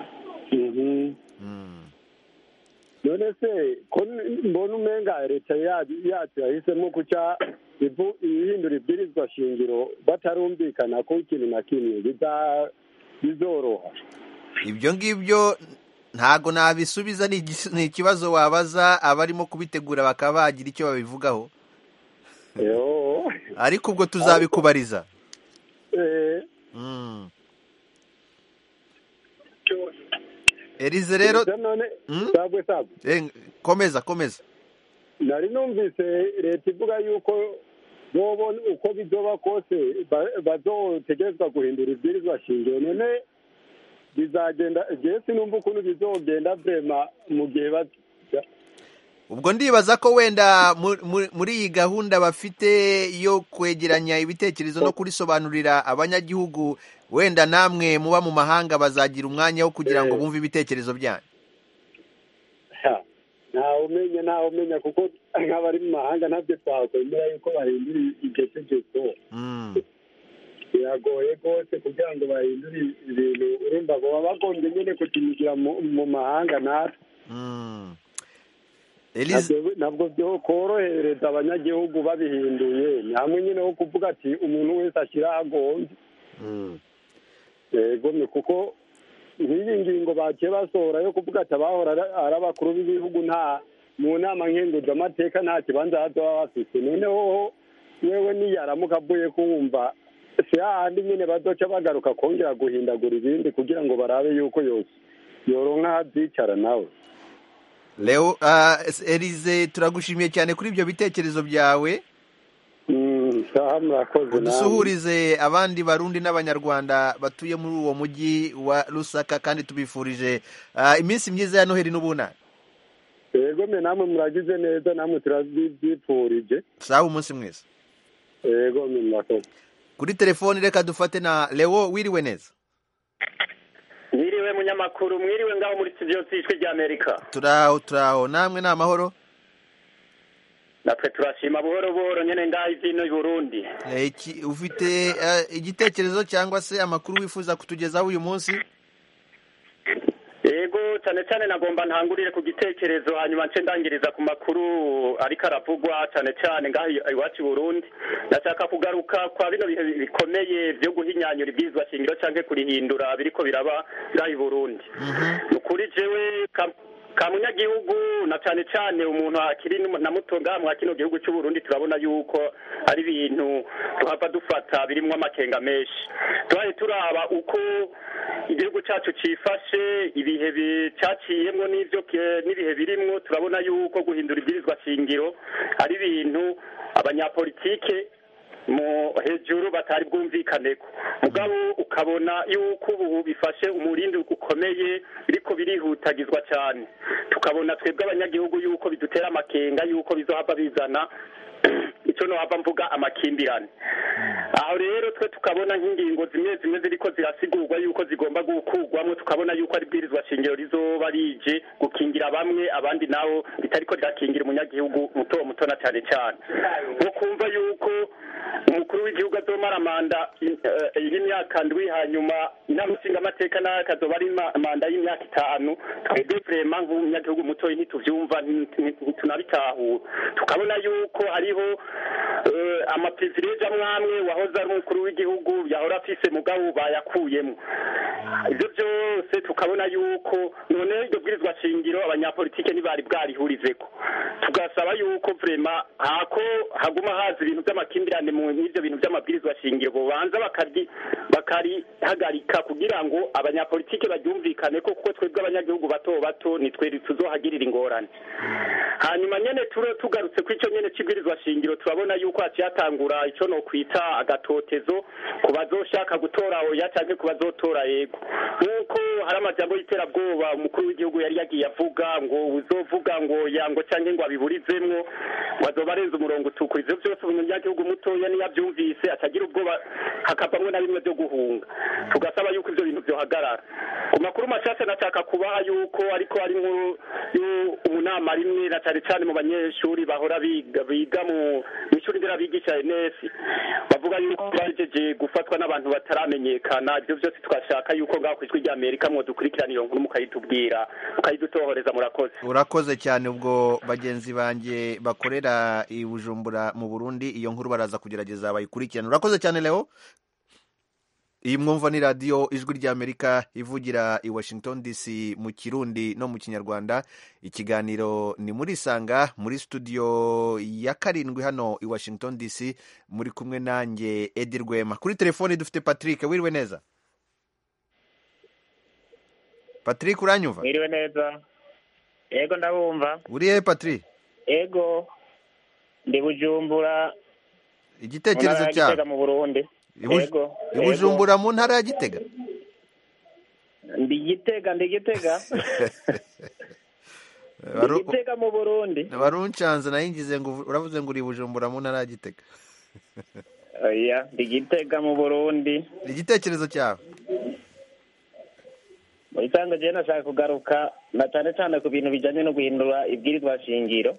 none se ko mbona umenga leta ya- yacu yahisemo kuca ivu- ihindura ibwirizwa shingiro batarumvikana ko ikintu na kimwe biza- bizoroha ibyo ngibyo ntago nabisubiza ni igis- ni ikibazo wabaza abarimo kubitegura bakaba bagira icyo babivugaho Yo. ariko ubwo tuzabikubariza Eh, Mm. Elize rero Elize none Mm? sabwe sabwe Eh, komeza komeza nari numvise leta ivuga yuko bobona uko bizoba kose ba- bazotegerezwa guhindura ibwirizwa shingiro none bizagenda jewe sinumva ukuntu bizogenda vrema mu gihe ba- ubwo ndibaza ko wenda mu- mu- muri iyi gahunda bafite yo kwegeranya ibitekerezo no kurisobanurira abanyagihugu wenda namwe muba mu mahanga bazagira umwanya wo kugira ngo Eh. bumve ibitekerezo byanyu Ha, ntawe umenya ntawe umenya kuko nk'abari mu mahanga ntabyo twakwemera yuko bahindura iryo tegeko Mm. biragoye rwose kugira ngo bahindure ibintu urumva baba bagombye nyine kutimigira mu mu mahanga natwe Mm. Elize Ntabwo- ntabwo byo korohereza abanyagihugu babihinduye ni hamwe nyine ho kuvuga ati umuntu wese ashyira aho agombye Mm. yego ni kuko nk'iyi ngingo bagiye basohora yo kuvuga ati abahora ari- ari abakuru b'ibihugu nta mu nama nkenguzamateka nta kibanza baba bafite noneho wewe niyaramuka avuye kumva si hahandi nyine badoca bagaruka kongera guhindagura ibindi kugira ngo barabe yuko yose yoronka aho abyicara nawe Leo uh, Elize turagushimiye cyane kuri ibyo bitekerezo byawe saha murakoze namwe. udusuhurize abandi barundi n'abanyarwanda batuye muri uwo mujyi wa Lusaka kandi tubifurije uh, iminsi myiza ya Noheli n'ubunani yego mwe namwe muragize neza namwe turabyipfurije sawa umunsi mwiza yego mwe murakoze kuri telefoni reka dufate na Leo wiriwe neza mwiriwe munyamakuru mwiriwe ngaho muri studio z'ijwi ry'amerika turaho turaho namwe ni amahoro natwe turashima buhoro buhoro nyene ngaho ivyino i burundi Eh, iki- ufite eh, igitekerezo cyangwa se amakuru wifuza kutugezaho uyu munsi yego cyane cyane nagomba ntangurire ku gitekerezo hanyuma nce ndangiriza ku makuru ariko aravugwa cyane cyane ngaho i- iwacu i burundi ndashaka kugaruka kwa bino bihe bikomeye vyo guhinyanyura ibwirizwa shingiro canke kurihindura biriko biraba ngaho i burundi ni ukuri jewe ka- ka munyagihugu na cyane cyane umuntu akiri nu- na muto ngaha mwa kino gihugu cy'u Burundi turabona yuko ari ibintu tuhava dufata birimwo amakenga menshi tubaye turaba uko igihugu cyacu cifashe ibihe bi- caciyemwo n'ivyo ke- n'ibihe birimwo turabona yuko guhindura ibwirizwa shingiro ari ibintu abanyapolitike mu hejuru batari bwumvikaneko mugabo ukabona yuko ubu bifashe umurindi ukomeye biriko birihutagizwa cyane tukabona twebwe abanyagihugu yuko bidutera amakenga yuko bizohava bizana icyo nohava mvuga amakimbirane aho rero twe tukabona nk'ingingo zimwe zimwe ziriko zirasigurwa yuko zigomba gukurwamo tukabona yuko ari bwirizwa shingiro rizoba rije gukingira bamwe abandi nabo ritariko rirakingira umunyagihugu muto muto na cyane cyane nko kumva yuko umukuru w'igihugu azomara manda i- eh, y'imyaka ndwi hanyuma inama nshingamateka nayo akazoba ari ma- manda y'imyaka itanu twebwe vrema nk'umunyagihugu mutoyi ntituvyumva nti- nti- ntitunabitahura tukabona yuko hariho eh, amaprivilege amwe amwe wahoze ari umukuru w'igihugu yahora afise mugabo bayakuyemo ibyo byose tukabona yuko none iryo bwirizwa shingiro abanyapolitike ntibari bwarihurizeko tugasaba yuko vrema hako haguma haza ibintu by'amakimbirane mu n'ivyo bintu by'amabwirizwa shingiro bobanza bakaryi bakarihagarika kugira ngo abanyapolitike baryumvikane ko kuko twebwe abanyagihugu bato bato nitwe tuzohagirira ingorane hanyuma nyene turo tugarutse ku ico nyene c'ibwirizwa shingiro turabona yuko haciye hatangura ico no kwita agatotezo ku bazoshaka gutora oya canke ku bazotora yego nk'uko hari amajambo y'iterabwoba umukuru w'igihugu yari yagiye avuga ngo uzovuga ngo yango canke ngo abiburizemwo ngo azoba arenze umurongo utukura ivyo vyose umunyagihugu mutoya niyo avyumvise atagira ubwoba hakavamwo na bimwe vyo guhunga tugasaba yuko ivyo bintu vyohagarara ku makuru mashasha nashaka kubaha yuko ariko ari nkuru umunama rimwe na cane cane mu banyeshuri bahora biga biga mu ishuri nderabigisha NS bavuga yuko bajeje gufatwa n'abantu bataramenyekana ivyo vyose twashaka yuko ngaho kwijwi rya Amerika mwo dukurikirana iyo nkuru mukayitubwira mukayidutohoreza murakoze urakoze cyane ubwo bagenzi banjye bakorera i Bujumbura mu Burundi iyo nkuru baraza kugerageza bayikurikirana urakoze cyane Leo iyi mwumva ni radiyo ijwi ry'amerika ivugira i washington dc mu kirundi no mu kinyarwanda ikiganiro ni muri isanga muri studio ya karindwi hano i washington dc muri kumwe nanjye edi rwema kuri telefoni dufite patrick wiriwe neza patrick uranyumva mwiriwe neza yego ndabumva uri hehe patrick yego ndi bujumbura igitekerezo mu ntara ya cyawe Gitega mu burundi Ibuj- yego ibujumbura mu ntara ya gitega ndi gitega ndi gitega ndi Waru- gitega mu burundi waruncanze nayingize ngo uvu- uravuze ngo uri bujumbura mu ntara ya gitega oya ndi gitega mu burundi igitekerezo cyawe mu bisanzwe jewe nashaka kugaruka na cyane cyane ku bintu bijyanye no guhindura ibwirizwa shingiro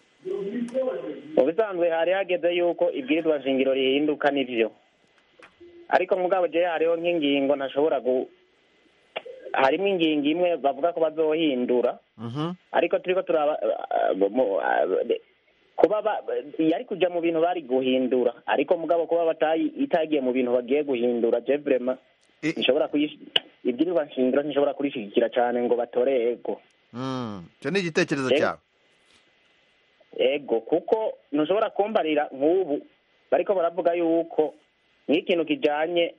mu bisanzwe hari hageze yuko ibwirizwa shingiro rihinduka n'ivyo ariko mugabo jewe hariho nk'ingingo ntashobora gu harimo ingingo imwe bavuga ko bazohindura ariko turiko turaba uh, mu- uh, kuba ba- yari kuja mu bintu bari guhindura ariko mugabo kuba batayi itagiye mu bintu bagiye guhindura je vraiment nshobora kuyish ibwirizwa nshingiro ntishobora kurishigikira cane ngo batore ego Mm, icyo ni igitekerezo Ego. cyawe ego kuko ntushobora kumbarira nk'ubu bariko baravuga yuko nk'ikintu kijanye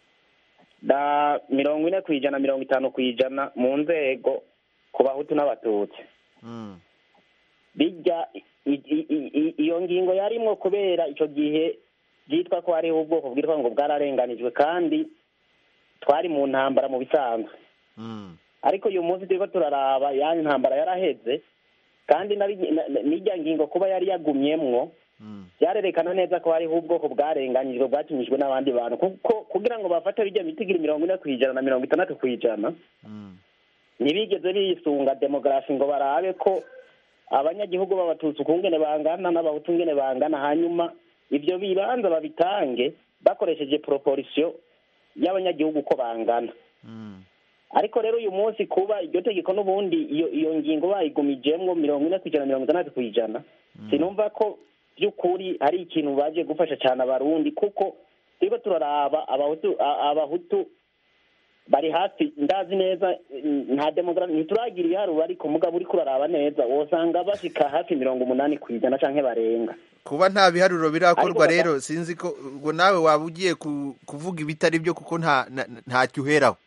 na mirongo ine ku ijana mirongo itanu ku ijana mu nzego ku bahutu n'abatutsi Mm. bijya i- i- i- i- iyo ngingo yarimwo kubera icyo gihe byitwa ko hariho ubwoko bwitwa ngo bwararenganijwe kandi twari mu ntambara mu bisanzwe Mm. ariko uyu munsi turiko turaraba yani ntambara yaraheze kandi na- na- na- n'irya ngingo kuba yari yagumyemwo byarerekana neza ko hariho ubwoko bwarenganyijwe bwakinyijwe n'abandi bantu kuko kugira ngo bafate bijya bitigiri mirongo ine ku ijana na mirongo itandatu ku ijana ntibigeze bisunga demografi ngo barabe ko abanyagihugu b'abatutsi ukungene bangana n'abahutu ngene bangana hanyuma ibyo bibanza babitange bakoresheje proporisiyo y'abanyagihugu uko bangana ariko rero uyu munsi kuba iryo tegeko n'ubundi iyo iyo ngingo bayigumijemwo mirongo ine ku ijana mirongo itandatu ku ijana sinumva ko by'ukuri ari ikintu baje gufasha cyane abarundi kuko turiko turaraba abahutu a- abahutu bari hafi ndazi neza mm, nta demografi ntituragira ibiharuro ariko mugabo uriko uraraba neza wosanga bashika hafi mirongo umunani ku ijana canke barenga kuba nta biharuro birakorwa Ariko baka- rero sinzi ko ubwo nawe waba ugiye ku- kuvuga ibitari byo kuko nta na- ntacyo uheraho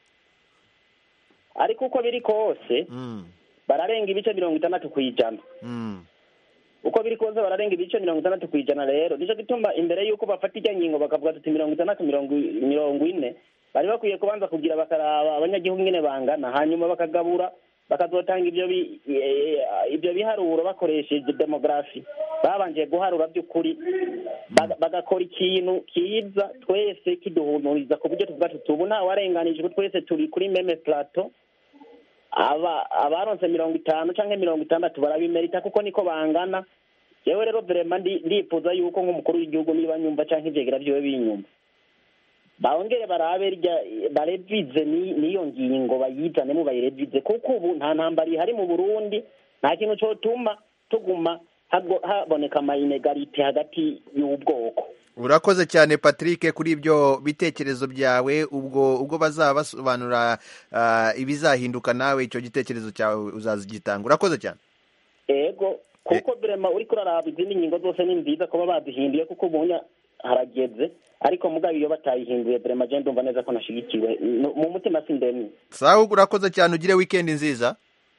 ariko uko biri kose Mm, bararenga ibice mirongo itandatu ku ijana mm, uko biri kose bararenga ibice mirongo itandatu ku ijana rero nico gituma imbere y'uko bafata ijya ngingo bakavuga tuti mirongo itandatu mirongo i- mirongo ine bari bakwiye kubanza kugira bakaraba abanyagihugu ingene bangana hanyuma bakagabura bakazotanga ibyo bi- eh, ibyo biharuro bakoresheje demografi babanje guharura by'ukuri baga- bagakora ikintu kiza twese kiduhumuriza ku buryo tuvuga tuti ubu ntawarenganijwe twese turi kuri meme plateau aba abaronse mirongo itanu canke mirongo itandatu barabimerita kuko niko bangana jewe rero vrema ndi- ndifuza yuko nk'umukuru w'igihugu niba nyumva canke ivyegera vyiwe binyumva bongere barabe rya barevize ni- n'iyo ngingo bayizanemo bayirevize kuko ubu nta ntambara ihari mu burundi nta kintu cotuma tuguma hago- haboneka amayinegarite hagati y'ubwoko urakoze cyane patrick kuri ibyo bitekerezo byawe ubwo ubwo bazaba basobanura ah, ibizahinduka nawe icyo gitekerezo cyawe uzazigitanga urakoze cyane ego kuko vrema uriko uraraba izindi ngingo zose ni nziza kuba bazihinduye kuko ubunya harageze ariko mugabo iyo batayihinduye vrema je ndumva neza ko nashigikiwe No- mu mutima sindemye sawa urakoze cyane ugire wikendi nziza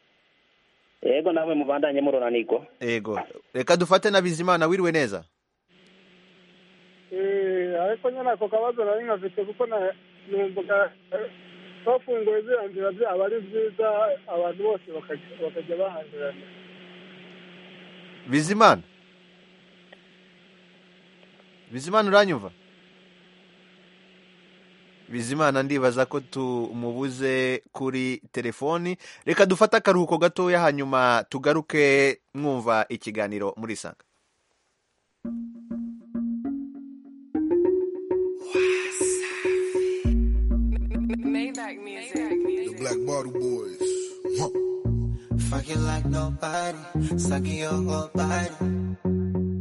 ego namwe mubandanye muronanirwa ego reka dufate na bizimana wiriwe neza Eh, ariko nyine ako kabazo nari nkafite kuko na- numvaga eh, bafunguye ziriya nzira byaba ari byiza abantu bose bakajya bakajya bahahirana bizimana bizimana uranyumva bizimana ndibaza ko tumubuze kuri telefoni reka dufate akaruhuko gatoya hanyuma tugaruke mwumva ikiganiro muri sanga The Black Bottle Boys. Huh. Fuck it like nobody, sucking your whole body.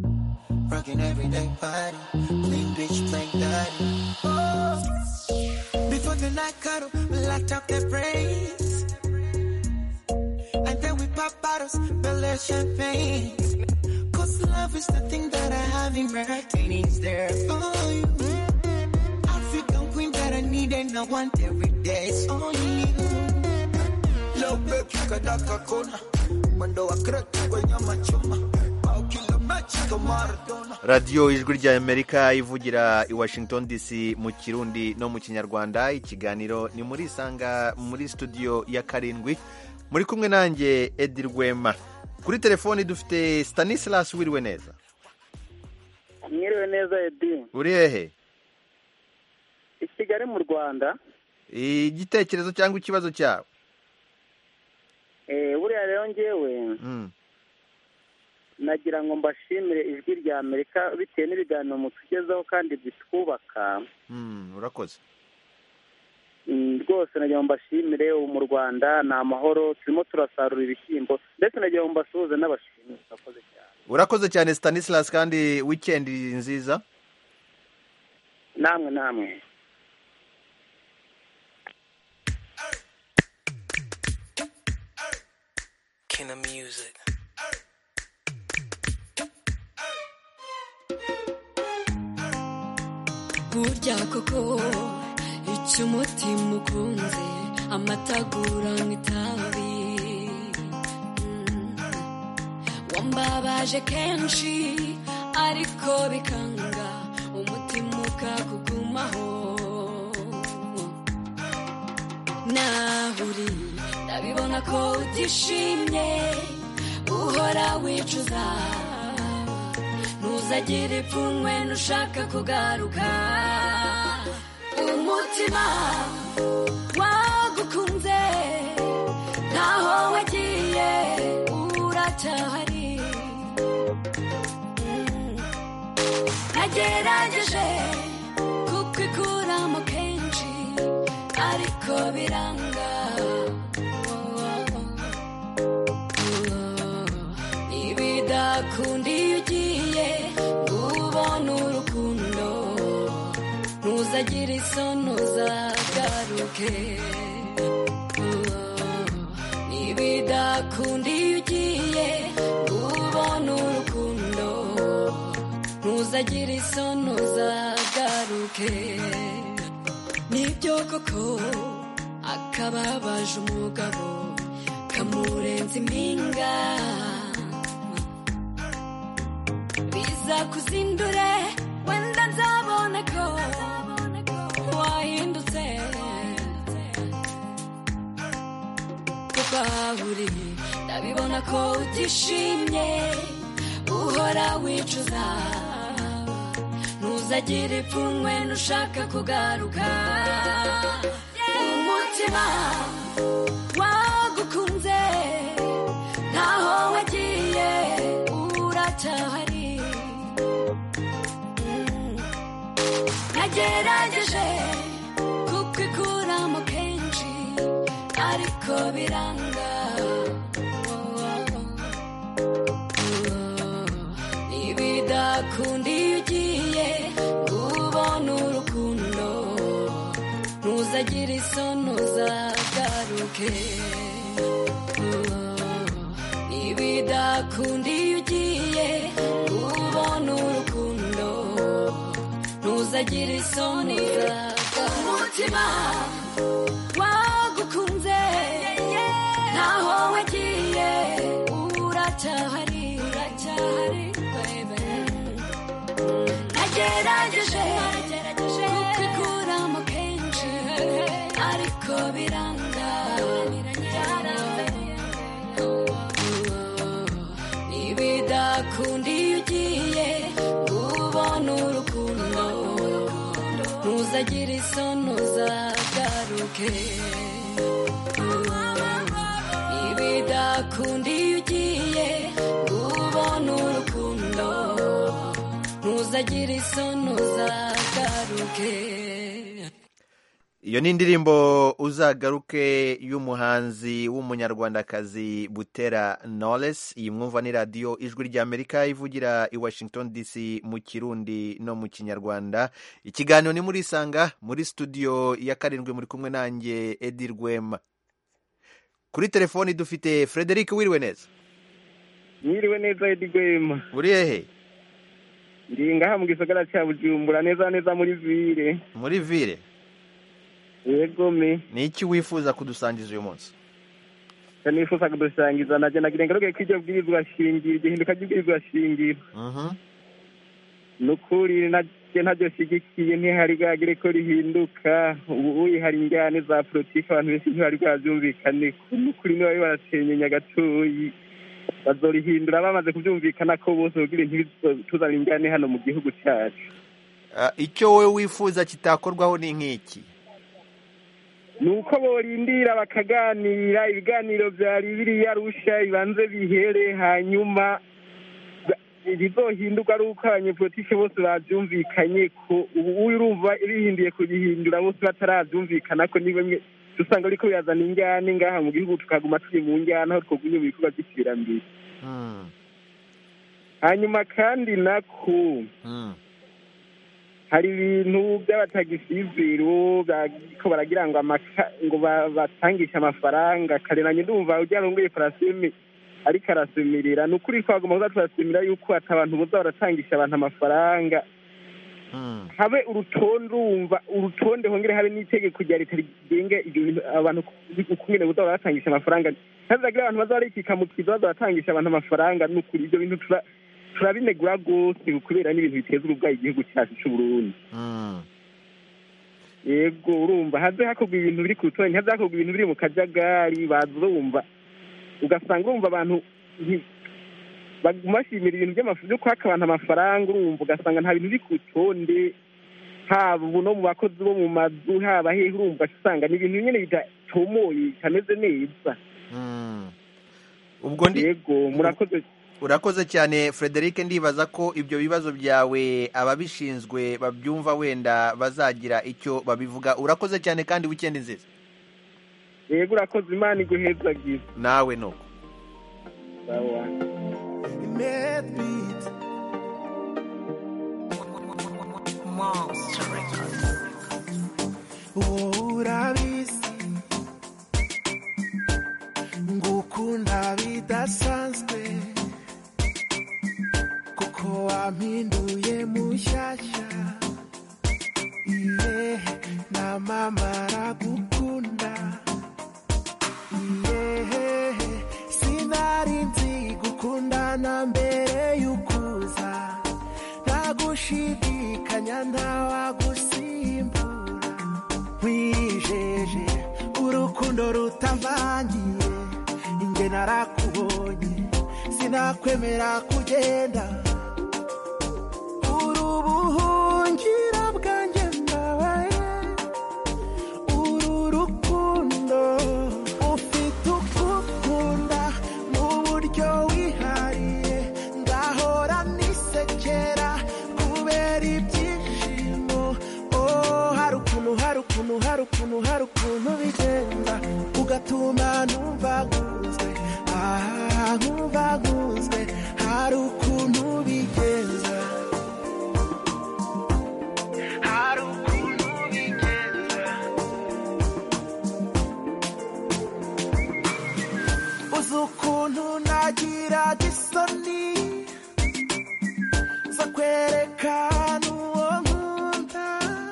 Rocking everyday body, clean bitch, plain daddy. Something like cuddle, light up their brains. And then we pop bottles, build their champagne. Cause love is the thing that I have in retaining is there for you. African queen that I need and I want every day. It's only you. Love baby, kadaka kona. Mwendo wa kreta kwenye machuma. Au kila mechi kama Maradona. radiyo ijwi rya amerika ivugira i washington dc mu kirundi no mu kinyarwanda ikiganiro ni muri isanga muri studio ya karindwi muri kumwe nanjye edi rwema kuri telefoni dufite stanislas wiriwe neza mwiriwe neza edi uri hehe i kigali mu rwanda igitekerezo cyangwa ikibazo cyawe Eh, buriya rero ngewe Mm. nagira ngo mbashimire ijwi rya amerika bitewe n'ibiganiro mutugezaho kandi bitwubaka Mm, urakoze Mm, rwose nagira ngo mbashimire ubu mu rwanda ni amahoro turimo turasarura ibishyimbo ndetse nagira ngo mbasuhuze n'abashimire murakoze cyane urakoze cyane stanislas kandi wikendi nziza namwe namwe King of music. burya koko icyo umutima ukunze amatagura nk'itabi Mm. wambabaje kenshi ariko bikanga umutima ukakugumaho naho uri ndabibona ko utishimye uhora wicuza ntuzagire ipfunwe nushaka kugaruka umutima wagukunze ntaho wagiye uracyahari Mm. nagerageje kukwikuramo kenshi ariko biranga ibidakunda iyo ugiye ngo ubone urukundo ntuzagire isoni uzagaruke ibidakunda iyo ugiye ngo ubone urukundo ntuzagire isoni uzagaruke nibyo koko akababaje umugabo kamurenza impinga biza kuzindure wenda nzabona ko wahindutse kuko aho uri ndabibona ko utishimye uhora wicuza ntuzagire ipfunwe nushaka kugaruka umutima wagukunze ntaho wagiye uracyahari Mm. nagerageje kukwikuramo kenshi ariko biranga ibidakunda iyo ugiye ngo ubone urukundo ntuzagire isoni uzagaruke ibidakunda iyo ugiye ngo ubone urukundo ntuzagire isoni uzagaruke umutima wagukunze ntaho wagiye uracyahari uracyahari baby nagerageje kukikuramo kenshi ariko biranga ibidakunda iyo ugiye ngo ubone urukundo ntuzagire isoni uzagaruke ibidakunda iyo ugiye ngo ubone urukundo ntuzagire isoni uzagaruke iyo ni indirimbo uzagaruke y'umuhanzi w'umunyarwandakazi butera knowless iyi mwumva ni radiyo ijwi ry'amerika ivugira i washington dc mu kirundi no mu kinyarwanda ikiganiro ni muri isanga muri studio ya karindwi muri kumwe nanjye edi rwema kuri telefoni dufite frederic wiriwe neza mwiriwe neza edi rwema uri hehe ndi ngaha mu gisagara cya bujumbura neza neza muri vire muri vire yego me ni iki wifuza kudusangiza uyu munsi nifuza kudusangiza najye nagira ngaruke ko iryo bwirizwa shingiro igihinduka ry'ubwirizwa shingiro ni ukuri najye ntabyo shyigikiye ntihari bwagire ko rihinduka ubu hari injyane za politiki abantu benshi ntibari bwabyumvikane ni ukuri niba barasenyenya gatoyi bazorihindura bamaze kubyumvikana ko bose kugira ntibituzane injyane hano mu gihugu cyacu icyo wowe wifuza kitakorwaho ni nk'iki ni uko borindira bakaganira ibiganiro byari biriya rusha bibanze bihere hanyuma ibizohinduka ari uko abanyepolitike bose babyumvikanye ko ubu urumva bihinduye kubihindura bose batarabyumvikana ko ni bimwe dusanga ariko birazana injyane ngaha mu gihugu tukaguma turi mu njyana aho twagumye mu bikorwa by'iterambere hanyuma kandi nako hari ibintu by'abatagisiviro ko baragira ngo ngo batangishe amafaranga kareranye ndumva ujya ngo paraseme ariko arasemerera ni ukuri ko hagomba kuza turasemera yuko ati abantu boza baratangisha abantu amafaranga habe urutonde urumva urutonde hongere habe n'itegeko rya leta rigenga abantu ukungene boza baratangisha amafaranga ntazagira abantu baza barikika mu kizo baza baratangisha abantu amafaranga ni ukuri ibyo bintu turabinegura rwose kubera n'ibintu biteza urubwayi igihugu cyacu cy'u Burundi yego urumva haze hakorwa ibintu biri ku rutonde haze hakorwa ibintu biri mu kajagari bazumva ugasanga urumva abantu bashimira ibintu byo kwaka abantu amafaranga urumva ugasanga nta bintu biri ku rutonde haba ubu no mu bakozi bo mu mazu haba hehe urumva usanga ni ibintu nyine bidatomoye bitameze neza ubwo ndi yego murakoze urakoze cyane frederic ndibaza ko ibyo bibazo byawe ababishinzwe babyumva wenda bazagira icyo babivuga urakoze cyane kandi wikendi nziza yego urakoze imana iguhezagiza nawe nuko urabizi ngukunda bidasanzwe kuko wampinduye mushyashya iye na mama aragukunda iye sinari nzi gukundana mbere y'ukuza ntagushidikanya ntawagusimbura wijeje urukundo rutavangiye inge narakubonye sinakwemera kugenda uri ubuhungira bwanjye mbabaye uru rukundo ufite ukukunda mu buryo wihariye ngahora nisekera kubera ibyishimo oh hari ukuntu hari ukuntu hari ukuntu hari ukuntu bigenda ugatuma numva nkunzwe ah nkumva nkunzwe hari ukuntu bigenza hari ukuntu bigenza uzi ukuntu nagiraga isoni zo kwerekana uwo nkunda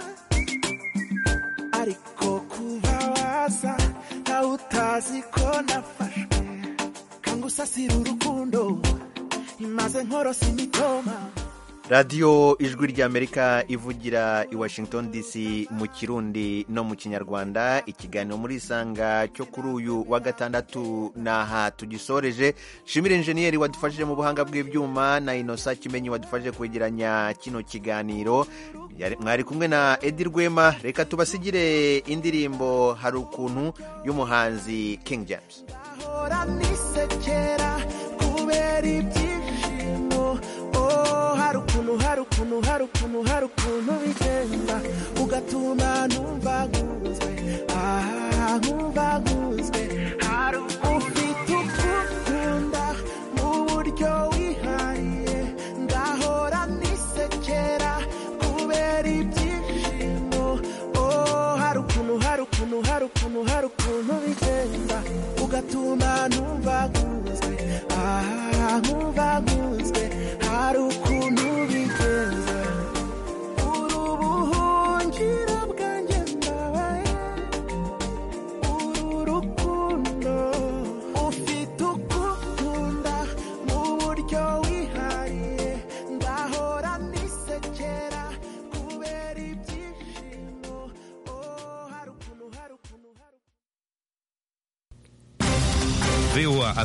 ariko kuba waza nawe utazi ko nafashwe kangusasira urukundo imaze nkorosa imitoma radiyo ijwi ry'amerika ivugira i washington dc mu kirundi no mu kinyarwanda ikiganiro muri isanga cyo kuri uyu wa gatandatu ni aha tugisoreje shimire injeniyeri wadufashije mu buhanga bw'ibyuma na inosa kimenyi wadufashije kwegeranya kino kiganiro mwari kumwe na edi rwema reka tubasigire indirimbo hari ukuntu y'umuhanzi king james ahora nisekera kubera ibyishimo oh hari ukuntu hari ukuntu ukuntu hari ukuntu hari ukuntu bigenda ugatuma numva nkunzwe aha nkumva nkunzwe hari ufite ukukunda mu buryo wihariye ngahora nisekera kubera ibyishimo oh hari ukuntu hari ukuntu hari ukuntu hari ukuntu bigenda ugatuma numva nkunzwe aha nkumva nkunzwe hari ukuntu bigenda uri ubuhungiro bwanjye ndabaye uru rukundo ufite ukukunda mu buryo wihariye ngahora nisekera kubera ibyishimo oh hari ukuntu hari ukuntu VOA